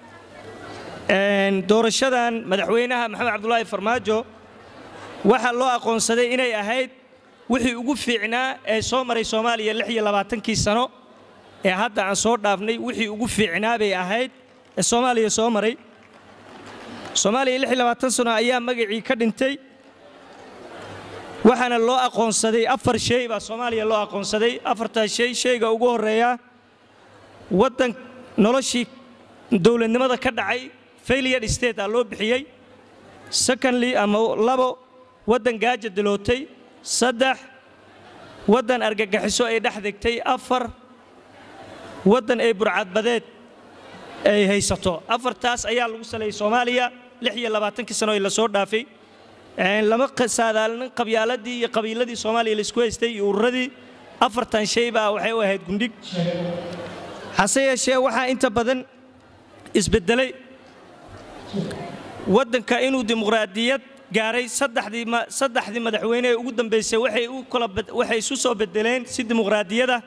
doorashadan madaxweynaha maxamed cabdulaahi farmaajo waxaa loo aqoonsaday inay ahayd wixii ugu fiicnaa ee soo maray soomaaliya lix iyo labaatankii sano ee hadda aan soo dhaafnay wixii ugu fiicnaa bay ahayd ee soomaaliya soo maray soomaaliya lix iyo labaatan sano ayaa magacii ka dhintay waxaana loo aqoonsaday afar shay baa soomaaliya loo aqoonsaday afartaas shay shayga ugu horreeya waddan noloshii dowladnimada ka dhacay failure state aa loo bixiyey secondly ama labo waddan gaaja dilootay saddex waddan argagaxiso ay dhex degtay afar waddan ay burcadbadeed ay haysato afartaas ayaa lagu saleeyey soomaaliya lix iyo labaatankii sano ee lasoo dhaafay lama saadaalinin qabyaaladii iyo qabiiladii soomaaliya laisku haystay iyo ururadii afartan shay baa waxay u ahayd gundhig hase yeeshee waxaa inta badan isbedelay waddanka inuu dimuqraadiyad gaaray saddexdii madaxweyne ee ugu dambaysay waxay isu soo bedeleen si dimuqraadiyada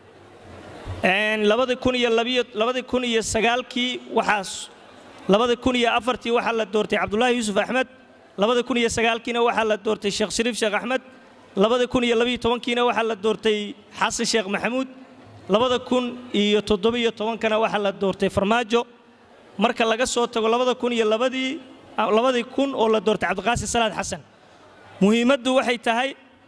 labadii kun iyo sagaalkii waxaas labadii kun iyo afartii waxaa la doortay cabdulaahi yuusuf axmed labadii kun iyo sagaalkiina waxaa la doortay sheekh shariif sheekh axmed labada kun iyo labiyo tobankiina waxaa la doortay xasan sheekh maxamuud labada kun iyo toddobiyo tobankana waxaa la doortay farmaajo marka laga soo tago labada kun iyo labadii labadii kun oo la doortay cabdiqaasim salaad xasan muhiimaddu waxay tahay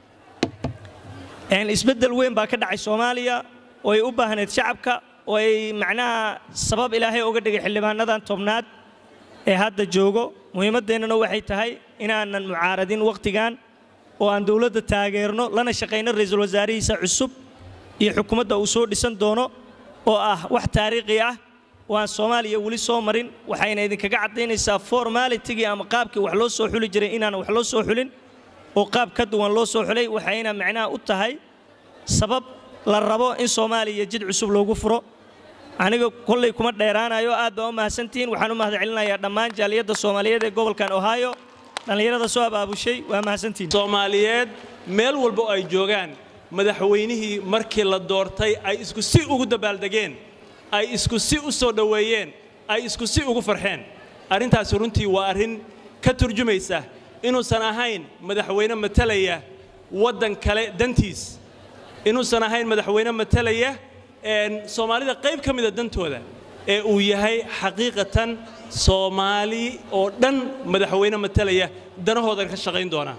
isbeddel weyn baa ka dhacay soomaaliya oo ay u baahneyd shacabka oo ay macnaha sabab ilaahay uga dhigay xildhibaanadan tobnaad ee hadda joogo muhiimaddeennana waxay tahay inaanan mucaaradin wakhtigan oo aan dowladda taageerno lana shaqayno ra'iisul wasaarihiisa cusub iyo xukuumadda uu soo dhisan doono oo ah wax taariikhi ah oo aan soomaaliya weli soo marin waxayna idinkaga caddaynaysaa formalitigii ama qaabkii wax loo soo xuli jiray inaan wax loo soo xulin oo qaab ka duwan loo soo xulay waxayna macnaha u tahay sabab la rabo in soomaaliya jid cusub loogu furo aniga kollay kuma dheeraanayo aad baa u mahadsantihiin waxaan u mahad celinayaa dhammaan jaaliyadda soomaaliyeed ee gobolkan ohio dhallinyarada soo abaabushay waa mahadsantihiin soomaaliyeed meel walba oo ay joogaan madaxweynihii markii la doortay ay isku si ugu dabaaldegeen ay isku si u soo dhoweeyeen ay isku si ugu farxeen arrintaasi runtii waa arrin ka turjumaysa inuusan ahayn madaxweyne matalaya waddan kale dantiis inuusan ahayn madaxweyne matalaya soomaalida qayb ka mida dantooda ee uu yahay xaqiiqatan soomaali oo dhan madaxweyne matalaya danahoodan ka shaqayn doona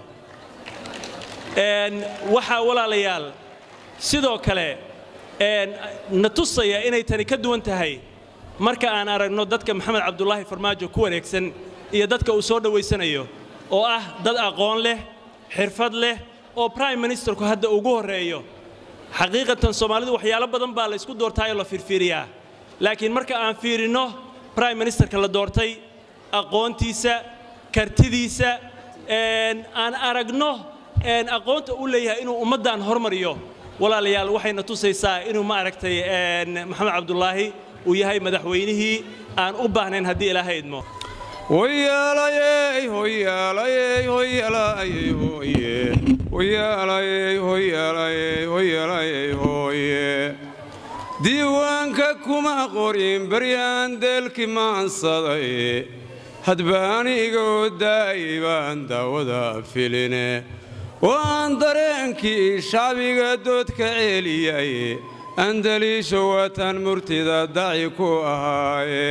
waxaa walaalayaal sidoo kale na tusaya inay tani ka duwan tahay marka aan aragno dadka maxamed cabdulaahi farmaajo ku wareegsan iyo dadka uu soo dhowaysanayo oo ah dad aqoon leh xirfad leh oo brime ministerku hadda ugu horreeyo xaqiiqatan soomaalidu waxyaalo badan baa la isku doortaayoo la fiirfiiriyaa laakiin marka aan fiirinno brime ministerka la doortay aqoontiisa kartidiisa aan aragno aqoonta u leeyahay inuu ummaddan hormariyo walaalayaal waxayna tusaysaa inuu ma aragtay maxamed cabdulaahi uu yahay madaxweynihii aan u baahnayn haddii ilaahay idmo hoyaalayey hoyaalayey hoyaalayey hoye hoyaalayey hoyaalayey hoyaalayey hooye diiwaanka kuma qorin baryaan deelki maansaday hadbaani igoo daa'y baan daawada filine waan dareenkii shacbiga doodka ceeliyay andaliisho waatan murtida daci ku ahaaye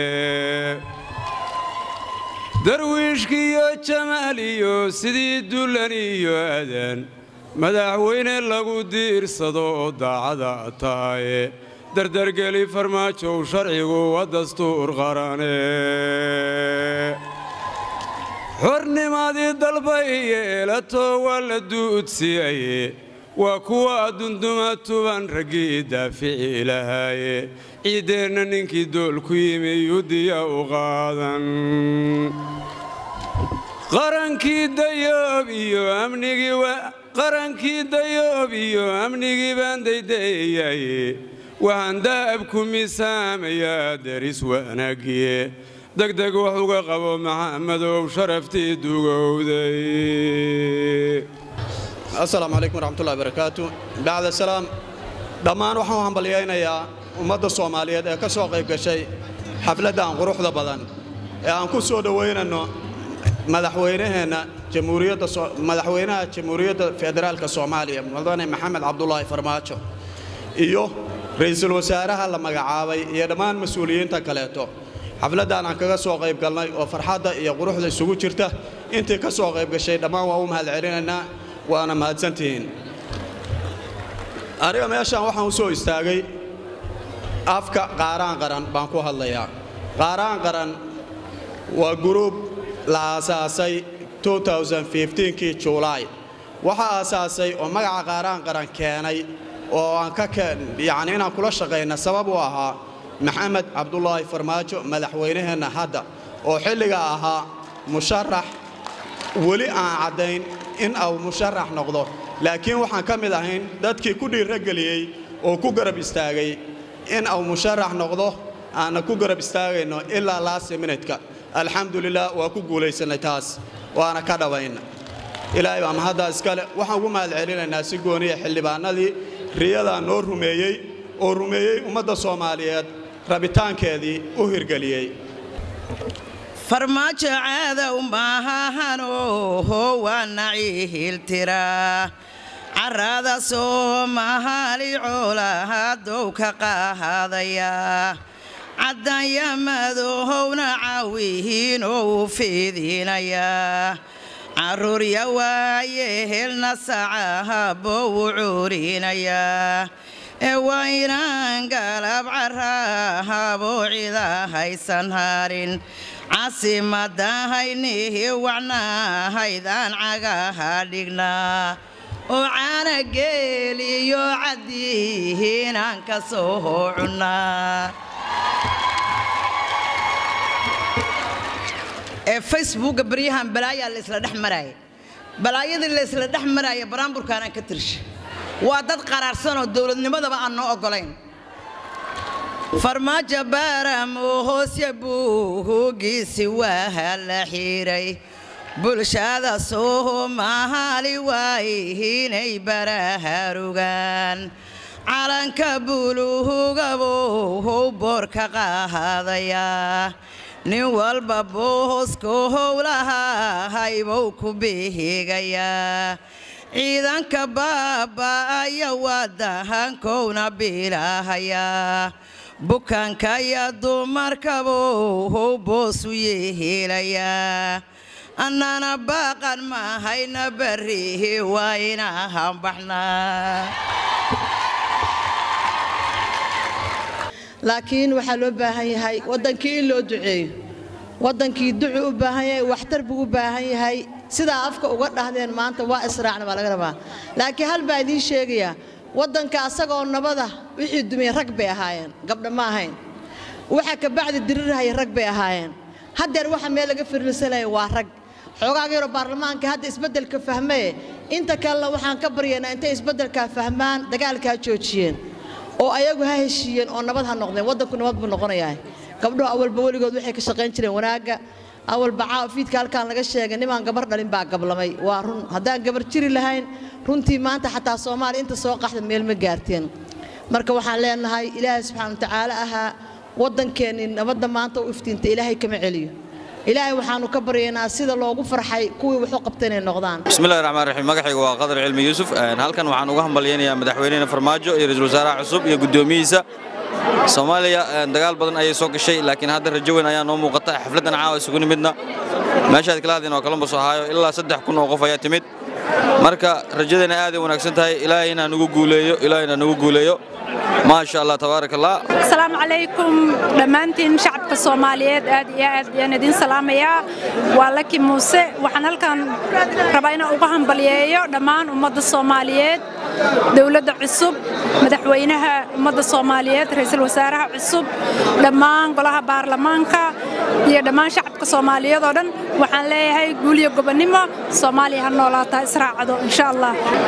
darwiishkiiyo jamaal iyo sidii dullan iyo adan madaxweyne lagu diirsado oo daacada tahaye dardargeli farmaajow sharcigu waa dastuur qarane xornimadii dalbay yeelato waa la duudsiyaye waa kuwa dunduma tuban raggii daafici lahaaye ciiddeenna ninkii dool ku yimi yudiya u qaadan qarankii dayoob iyo amnigii qarankii dayoob iyo amnigii baan daydayaye waxaan daa'abku misaamayaa deris wanaagiye degdeg wax uga qabo maxamadow sharaftii dugowday asalaamu calaykum waraxmatullahi barakaatu bacda salaam dhammaan waxaan u hambalyaynayaa ummadda soomaaliyeed ee ka soo qayb gashay xafladdan quruxda badan ee aan ku soo dhowaynanno madaxweynaheenna jamhuuriyadda madaxweynaha jamhuuriyadda federaalka soomaaliya mudane maxamed cabdulaahi farmaajo iyo ra'iisul wasaaraha la magacaabay iyo dhammaan mas-uuliyiinta kaleeto xafladdan aan kaga soo qayb galnay oo farxadda iyo quruxda isugu jirta intii ka soo qayb gashay dhammaan waa u mahad celinaynaa waana mahadsantihiin aniga meeshaan waxaan u soo istaagay afka qaaraan qaran baan ku hadlayaa qaaraan qaran waa guruub la aasaasay kii julaay waxaa aasaasay oo magaca qaaraan qaran keenay oo aan ka yacni inaan kula shaqayna sabab u ahaa maxamed cabdulaahi farmaajo madaxweynaheenna hadda oo xilliga ahaa musharax weli aan caddayn in uu musharax noqdo laakiin waxaan ka mid ahayn dadkii ku dhiirageliyey oo ku garab istaagay in uu musharax noqdo aanna ku garab istaagayno ilaa laasi minidka alxamdulilah waa ku guulaysannay taas waana ka dhabayna ilaahay baa mahaddaa iskale waxaan ugu mahad celinaynaa si gooniya xildhibaanadii riyadaa noo rumeeyey oo rumeeyey ummadda soomaaliyeed rabitaankeedii u hirgeliyey farmaajo caadow maahahano waa naciihiltiraa carada soomaali coolahadow ka qaadaya caddanya madowna cawihiinoo fiidinaya carruurya waaye helna sacahabou curinaya ee waa inaan galab carahabo cida haysan harin caasimadahaynihi wacnahaydaan cagaha dhignaa oo caana geeliyo caddihiinaan ka soo cunnaa ee facebooka baryahan balaayaa la isla dhex maraaya balaayadii la isla dhex maraaya baraamburkaanaan ka tirsha waa dad qaraarsanoo dowladnimadaba aan noo oggolayn farmaajo baaramoo hoosya buuhugiisi waa la xiiray bulshada soomaali waayihiinay baraharugaan calanka buluhugabow boorka qaadayaa nin walba boohosko howlahahaybou ku bihigayaa ciidanka baaba'aya wadahankowna bilahayaa bukaanka iyo dumarkabow boosu yeelayaa annana baaqan mahayna barrihi waa inaan baxnaa laakiin waxaa loo baahan yahay waddankii in loo duceeyo waddankii ducu u baahan yahay waxtar buu u baahan yahay sidaa afka uga dhahdeen maanta waa israacna baa laga rabaa laakiin hal baa idiin sheegayaa waddanka asagoo nabada wixii dumiyey rag bay ahaayeen gabdha ma ahayn waxa kabacdi dirirahaya rag bay ahaayeen haddeer waxa meel laga firlisanaya waa rag xoogaaga yaroo baarlamaanka hadda isbeddelka fahmaye inta kalena waxaan ka baryaynaa intay isbeddelkaa fahmaan dagaalkaa joojiyeen oo ayagu ha heshiiyeen oo nabad ha noqdeen waddanku nabad buu noqonayaa gabdhuhu awalba weligood waxay ka shaqayn jireen wanaagga awalba caafiidka halkaan laga sheegay nimaan gabar dhalin baa gablamay waa run haddaan gabar jiri lahayn runtii maanta xataa soomaaliya inta soo qaxda meel ma gaarteen marka waxaan leenahay ilaahay subxaana watacaala ahaa waddankeennii nabadda maanta u iftiinta ilaahay kama celiyo ilaahay waxaanu ka baryaynaa sida loogu farxay kuwii wuxuu qabta inay noqdaan bismillahi raxmaan raxiim magacaygu waa qadar cilmi yuusuf halkan waxaan uga hambalyaynayaa madaxweynena farmaajo iyo ra-iisul wasaaraha cusub iyo guddoomiyihiisa soomaaliya dagaal badan ayay soo gashay laakiin hadda rajo weyn ayaa noo muuqata xafladdan caawa isugu nimidna meeshaad kala hadleen waa columbus ohio ilaa saddex kun oo qof ayaa timid marka rajadeena aaday wanaagsan tahay ilaahay inaan ugu guuleeyo ilaahay inaan ugu guuleeyo maasha allah tabaaraka allah asalaamu calaykum dhammaantiin shacabka soomaaliyeed aad iyo aad ayaan idiin salaamayaa waa laki muuse waxaan halkan rabaa inaan uga hambalyeeyo dhammaan ummadda soomaaliyeed dowladda cusub madaxweynaha ummadda soomaaliyeed ra'iisul wasaaraha cusub dhammaan golaha baarlamaanka iyo dhammaan shacabka soomaaliyeed oo dhan waxaan leeyahay guul iyo gobonnimo soomaaliya ha noolaataa israacado insha allah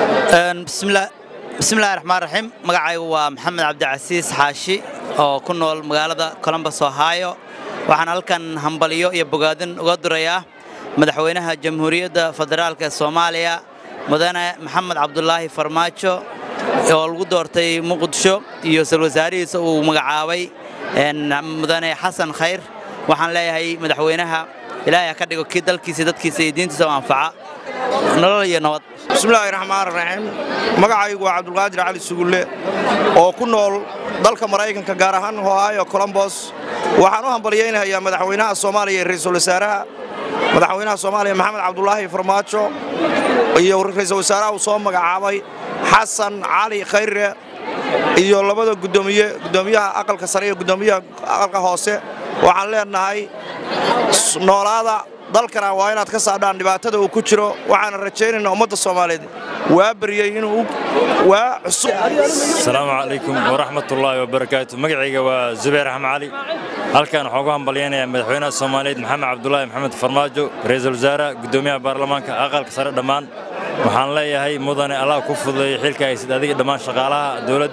bismillahi raxmaan raxiim magacaygu waa maxamed cabdicasiis xaashi oo ku nool magaalada colombus ohio waxaan halkan hambalyo iyo bogaadin uga durayaa madaxweynaha jamhuuriyadda federaalk ee soomaaliya mudane maxamed cabdulaahi farmaajo oo lagu doortay muqdisho iyo isal wasaarihiisa uu magacaabay mudane xasan khayr waxaan leeyahay madaxweynaha ilaahay ha ka dhigo kii dalkiisa dadkiisa iyo diintiisa u anfaca nolol iyo nabad bismillaahi raxmaan raxiim magacaygu waa cabdulqaadir cali sugulle oo ku nool dalka maraykanka gaar ahaan ohio colombos waxaan u hambalyaynayaa madaxweynaha soomaaliya iyo ra'iisul wasaaraha madaxweynaha soomaaliya maxamed cabdulaahi farmaajo iyo ra'iisul wasaaraha uu soo magacaabay xasan cali khayre iyo labada gudoomiye gudoomiyaha aqalka sare iyo gudoomiyaha aqalka hoose waxaan leenahay noolaada dalkana waa inaad ka saadhaan dhibaatada uu ku jiro waxaana rajaynaynaa ummadda soomaaliyeed waa baryey inuu waa cusub asalaamu calaykum waraxmatullaahi wabarakaatu magacayga waa zubayr axmed cali halkan waxaan ugu hambalyaynayaa madaxweynaha soomaaliyeed maxamed cabdulaahi maxamed farmaajo ra'iisul wasaaraha guddoomiyaha baarlamaanka aqalka sare dhammaan waxaan leeyahay mudane allah ku fududeeyo xilka haysid adiga dhammaan shaqaalaha dowladda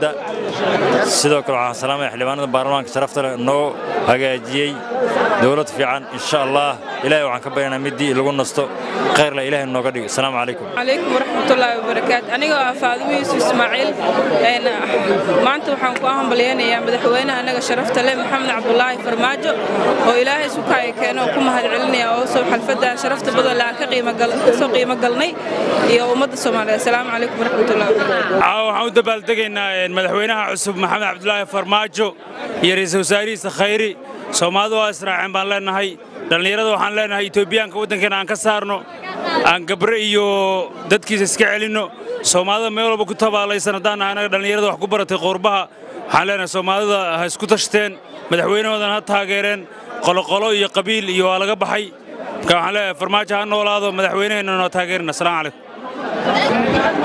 sidoo kale waxaan salaamaya xildhibaanada baarlamaanka sharafta leh noo hagaajiyey dowlad fiican insha allah ilaahay waxaan ka baryanaa midii lagu nasto khayrla ilaahay nooga dhigo asalaamu calaykum عليكم ورحمة الله وبركاته أنا فاطمة يوسف إسماعيل أنا ما أنت وحنا كواهم بلينا يا مدحوينا أنا شرفت له محمد عبد الله فرماجو وإلهي سكاي كانوا كم هالعلني أو سو حلفة شرفت بدل لا كقيمة قل سو قيمة قلني يا أمد الصومالية السلام عليكم ورحمة الله وبركاته caawa waxaan u dabaaldegaynaa madaxweynaha cusub maxamed cabdulaahi farmaajo iyo ra'iisul wasaarihiisa khayri soomaalidu waa israaceen baan leenahay dhallinyarada waxaan leenahay etoobiyaanka waddankeena aan ka saarno aan gabre iyo dadkiisa iska celinno soomaalida meel walba ku tabaalaysan haddaan nahay annaga dhallinyarada wax ku baratay qoorbaha waxaan leenahay soomaalida ha isku tashteen madaxweynahoodana ha taageereen qoloqolo iyo qabiil iyo waa laga baxay marka waxaan leeyahay farmaajo ha noolaado madaxweynaheenna noo taageerina asalaamu calaykum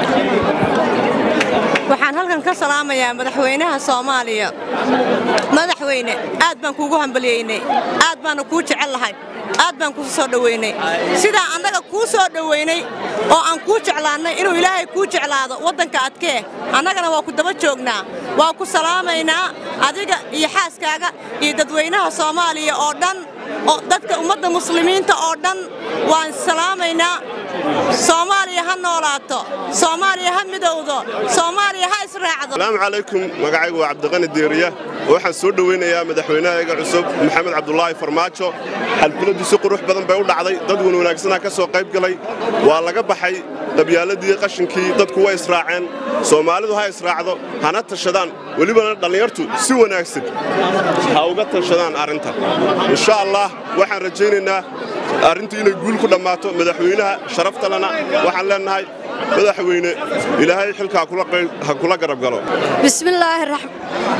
waxaan halkan ka salaamayaa madaxweynaha soomaaliya madaxweyne aad baan kuugu hambalyeynay aad baanu kuu jecel lahay aad baan kuu soo dhoweynay sidaa annaga kuu soo dhoweynay oo aan kuu jeclaannay inuu ilaahay kuu jeclaado waddanka adkee annagana waa ku daba joognaa waa ku salaamaynaa adiga iyo xaaskaaga iyo dadweynaha soomaaliya oo dhan oo dadka ummadda muslimiinta oo dhan waan salaamaynaa soomaaliya ha noolaato soomaaliya ha midowdo soomaaliya ha israacdo asalaamu calaykum magacaygu waa cabdiqani diiriya waxaan soo dhowaynayaa madaxweynahayaga cusub maxamed cabdulaahi farmaajo xalfiladdu si qurux badan bay u dhacday dad wan wanaagsanaa ka soo qayb galay waa laga baxay qabyaaladii qashinkii dadku way israaceen soomaalidu ha israacdo hana tashadaan welibana dhallinyartu si wanaagsan ha uga tashadaan arrinta insha allah waxaan rajaynaynaa arrintu inay guul ku dhammaato madaxweynaha sharaftalena waxaan leennahay madaxweyne ilaahay xilka ha kula garab galo بسم الله الرحمن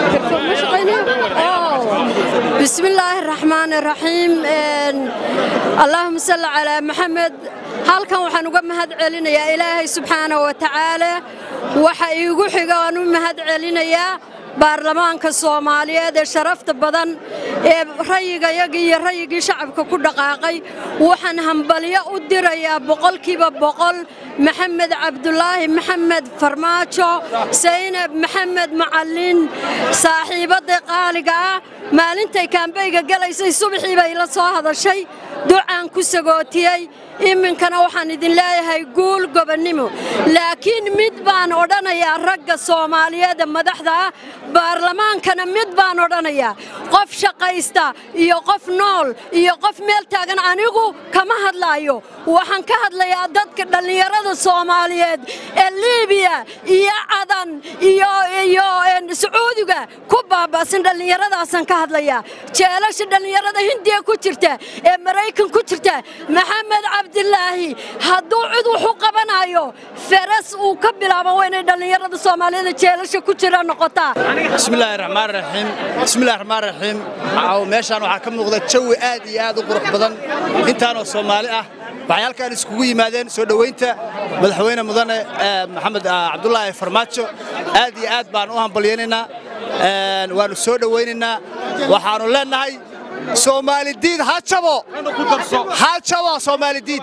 بسم الله الرحمن الرحيم إن- اللهم صل على محمد halkan waxaan uga mahad celinayaa ilaahay subxaana wa tacaala waxa iigu xiga aan u mahad celinayaa baarlamaanka soomaaliyeed ee sharafta badan ee rayigayagii iyo rayigii shacabka ku dhaqaaqay waxaan hambalyo u dirayaa boqolkiiba boqol maxamed cabdulaahi maxamed farmaajo saynab maxamed macallin saaxiibadda qaaliga ah maalintay kaambeyga galaysay subaxii bay la soo hadashay ducaan ku sagootiyey iminkana waxaan idin leeyahay guul gobonnimo laakiin mid baan odhanayaa ragga soomaaliyeed ee madaxda ah baarlamaankana mid baan odhanayaa qof shaqaysta iyo qof nool iyo qof meel taagan anigu kama hadlaayo waxaan ka hadlayaa dadka dhallinyarada soomaaliyeed ee liibiya iyo cadan iyo iyo een, sacuudiga ku baaba'san dhallinyaradaasaan ka hadlayaa jeelasha dhallinyarada hindiya ku jirta ee maraykan ku jirta maxamed cabdilaahi hadduu cid wax u qabanayo feras uu ka bilaabo waa inay dhallinyarada soomaaliyeed ee jeelasha ku jira noqotaa bismillaahi raxmaan raxiim bismillaahi raxmaan raxiim caaw meeshaan waxaa ka muuqda jawi aad iyo aad u qurux badan intaanoo soomaali ah waxay halkaan iskugu yimaadeen soo dhoweynta madaxweyne mudane eh, maxamed ah, cabdulaahi farmaajo aad iyo aad baan u hambalyaynaynaa Een, waannu soo dhowaynaynaa waxaannu leennahay soomaalidiid ha jabo ha jabo soomaalidiid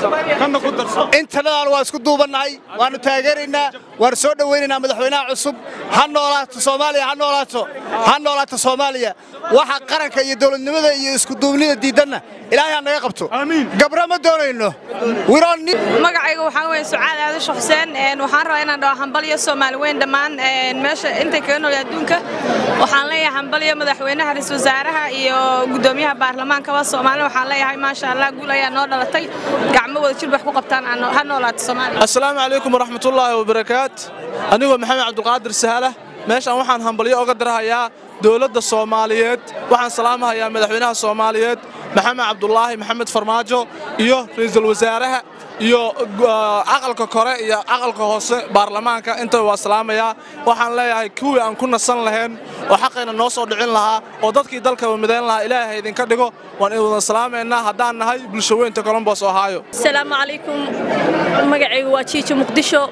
intanadan waa isku duubannahay waannu taageeraynaa waannu soo dhowaynaynaa madaxweynaha cusub ha noolaato soomaaliya ha noolaato ha noolaato soomaaliya waxa qaranka iyo dowladnimada iyo iskuduubnida diidanna ilaahay ha naga qabto gabra ma doonayno magacayga waxaa weeye sucaad aadasho xuseen een, waxaan rabaa inaan dhaho hambalyo soomaali weyn dhammaan een, meesha intay kaga nool adduunka waxaan leeyahay hambalyo madaxweynaha ra-iisul wasaaraha iyo gudoomiyaha baarlamaankaba soomaali waxaan leeyahay maasha allah guul ayaa noo dhalatay gacmo wada jir wax ku qabtaan aan noo- ha noolaato soomaaliya asalaamu calaykum waraxmatullaahi wabarakaat anigoo maxamed cabdulqaadir sahala meeshaan waxaan hambalyo oga dirahayaa dowladda soomaaliyeed waxaan salaamahayaa madaxweynaha soomaaliyeed maxamed cabdulaahi maxamed farmaajo iyo ra'iisul wasaaraha iyo uh, aqalka kore iyo aqalka hoose baarlamaanka intaba waa salaamayaa waxaan leeyahay kuwii aan ku nasan lahayn oo xaqayna noo soo dhicin lahaa oo dadkii dalka midayn lahaa ilaahay idinka dhigo waan idin salaamaynaa haddaan nahay bulsho weynta colombos ohio asalaamu calaykum magacaygu waa jiijo muqdisho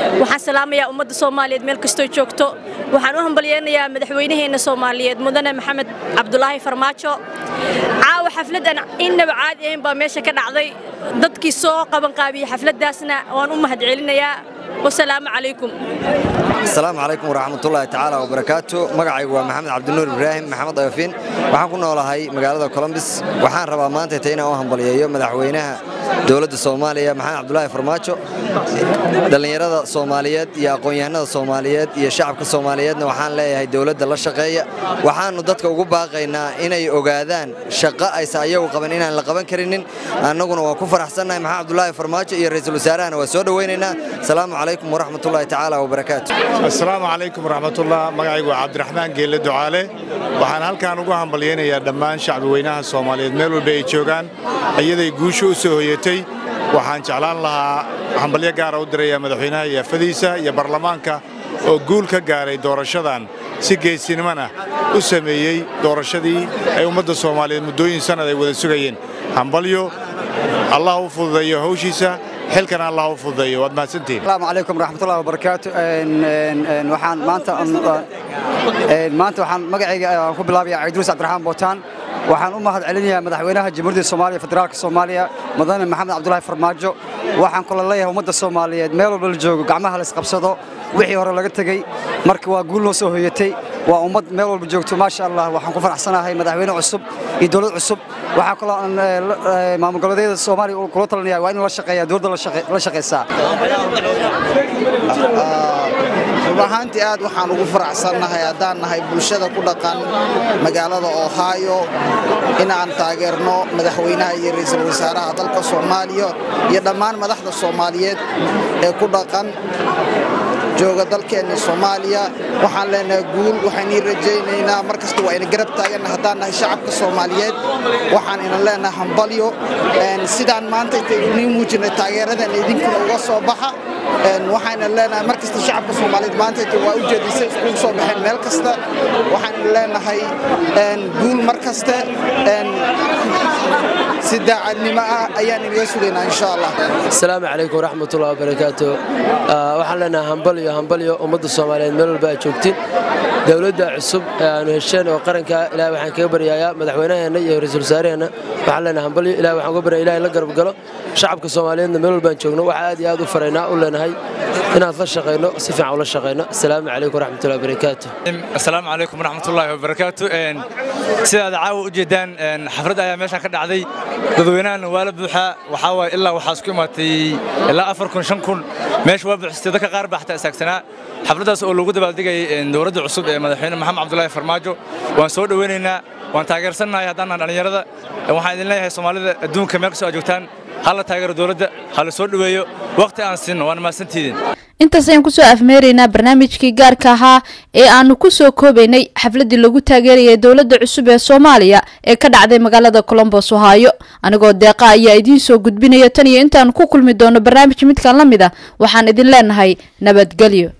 waxaan salaamayaa ummadda soomaaliyeed meel kastoo joogto waxaan u hambalyeynayaa madaxweynaheenna soomaaliyeed mudane maxamed cabdulaahi farmaajo caawa xafladan innaba caadi ahayn baa meesha ka dhacday dadkii soo qabanqaabiyey xafladdaasna waan u mahadcelinayaa wasalaamu calaykum asalaamu calaykum waraxmatullaahi tacaala wabarakaatu magacaygu waa maxamed cabdinuur ibraahim maxamed ayofin waxaan ku noolahay magaalada colombis waxaan rabaa maanta ta inaan u hambaliyeeyo madaxweynaha dowladda soomaaliya maxamed cabdulaahi farmaajo dhallinyarada soomaaliyeed iyo aqoon-yahanada soomaaliyeed iyo shacabka soomaaliyeedna waxaan leeyahay dowladda la shaqeeya waxaannu dadka ugu baaqaynaa inay ogaadaan shaqo aysa ayagu qaban inaan la qaban karinin annaguna waan ku faraxsannahay maxamed cabdulaahi farmaajo iyo ra'iisul wasaarahana waa soo dhowaynaynaa asalaamu calaykum waraxmatullaahi tacaala wabarakaatu asalaamu calaykum waraxmatullah magacaygu waa cabdiraxmaan geelle ducaale waxaan halkan ugu hambalyaynayaa dhammaan shacbi weynaha soomaaliyeed meel walba ay joogaan iyaday guusha u soo hoyatay waxaan jeclaan lahaa hambalyo gaara u diraya madaxweynaha iyo afadiisa iyo baarlamaanka oo guul ka gaaray doorashadan si geesinimana u sameeyey doorashadii ay ummadda soomaaliyeed muddooyin sannad ay wada sugayeen hambalyo allah u fududeeyo hawshiisa xilkana allah u fududeeyo waad mahadsantihiin asalaamu calaykum waraxmatullahi wabarakaatu waxaan maanta maanta waxaan magacayga aan ku bilaabayaa ciidruus cabdiraxmaan bootaan waxaan u mahad celinayaa madaxweynaha jamhuuriyadda soomaaliya federaalka soomaaliya mudane maxamed cabdulaahi farmaajo waxaan kula leeyahay ummadda soomaaliyeed meel walba la joogo gacmaha la isqabsado wixii hore laga tegey marka waa guul noo soo hoyatay waa ummad meel walba joogto maasha allah waxaan ku faraxsanahay madaxweyne cusub iyo dowlad cusub waxaa kaloo aan maamul goboleedyada soomaaliya kula talinaya waa in la shaqeeya dowladda la shaqeysaa rub ahaantii aad waxaan ugu faraxsannahay haddaan nahay bulshada ku dhaqan magaalada ohio inaan taageerno madaxweynaha iyo ra'iisul wasaaraha dalka soomaaliya iyo dhammaan madaxda soomaaliyeed ee ku dhaqan jooga dalkeenna soomaaliya waxaan leenahay guul waxaan ii rajaynaynaa mar kasta waa ina garab taaganna haddaan nahay shacabka soomaaliyeed waxaan ina leenahay hambalyo sidaan maanta intaynu muujinay taageeradan idinkuna uga soo baxa waxaana leenahay mar kasta shacabka soomaaliyeed maanta inta waa u jeedisay iskugu soo baxeen meel kasta waxaan leenahay guul mar kaste si daacadnimo ah ayaan inaga sugaynaa insha allah asalaamu calaykum waraxmatullahi wabarakaatu waxaan leenahay hambalyo hambalyo ummadda soomaaliyeed meel walba aad joogtiin dowladda cusub ee aanu hesheen oo qaranka ilaah waxaan kaga baryayaa madaxweynaheenna iyo ra-iisul wasaaraheenna waxaan leenahay hambalyo ilaah waxaan uga baryaya ilaah la garab galo shacabka soomaaliyeedna meel walbaan joogno waxaa aad iyo aad u faraynaa u leenahay inaad la shaqayno si fiican ula shaqayno asalaamu calaykum waraxmatullahi wabarakaatu asalaamu calaykum waraxmatullaahi wabarakaatu sidaad caawa u jeedaan xaflad ayaa meeshaan ka dhacday dadweynahana waa la buuxaa waxaa waaye ilaa waxaa isku imaatay ilaa afar kun shan kun meesha waa buuxsatay dadka qaar baa xataa istaagsanaa xafladdaas oo loogu dabaaldegayay dowladda cusub ee madaxweyne maxamed cabdulaahi farmaajo waan soo dhoweynaynaa waan taageersannahay haddaan dhallinyarada waxaan idin leeyahay soomaalida adduunka meel kastoo aad joogtaan ha la taageero dowladda ha la soo dhoweeyo waqti aan siinno waana mahadsantiidin intaas ayaan kusoo afmeeraynaa barnaamijkii gaarka ahaa ee aanu ku soo koobaynay xafladdii lagu taageerayay dowladda cusub ee soomaaliya ee ka dhacday magaalada colombos ohaayo anigoo deeqa ayaa idiin soo gudbinaya tan iyo intaanu ku kulmi doono barnaamij midkan la mid ah waxaan idin leenahay nabadgelyo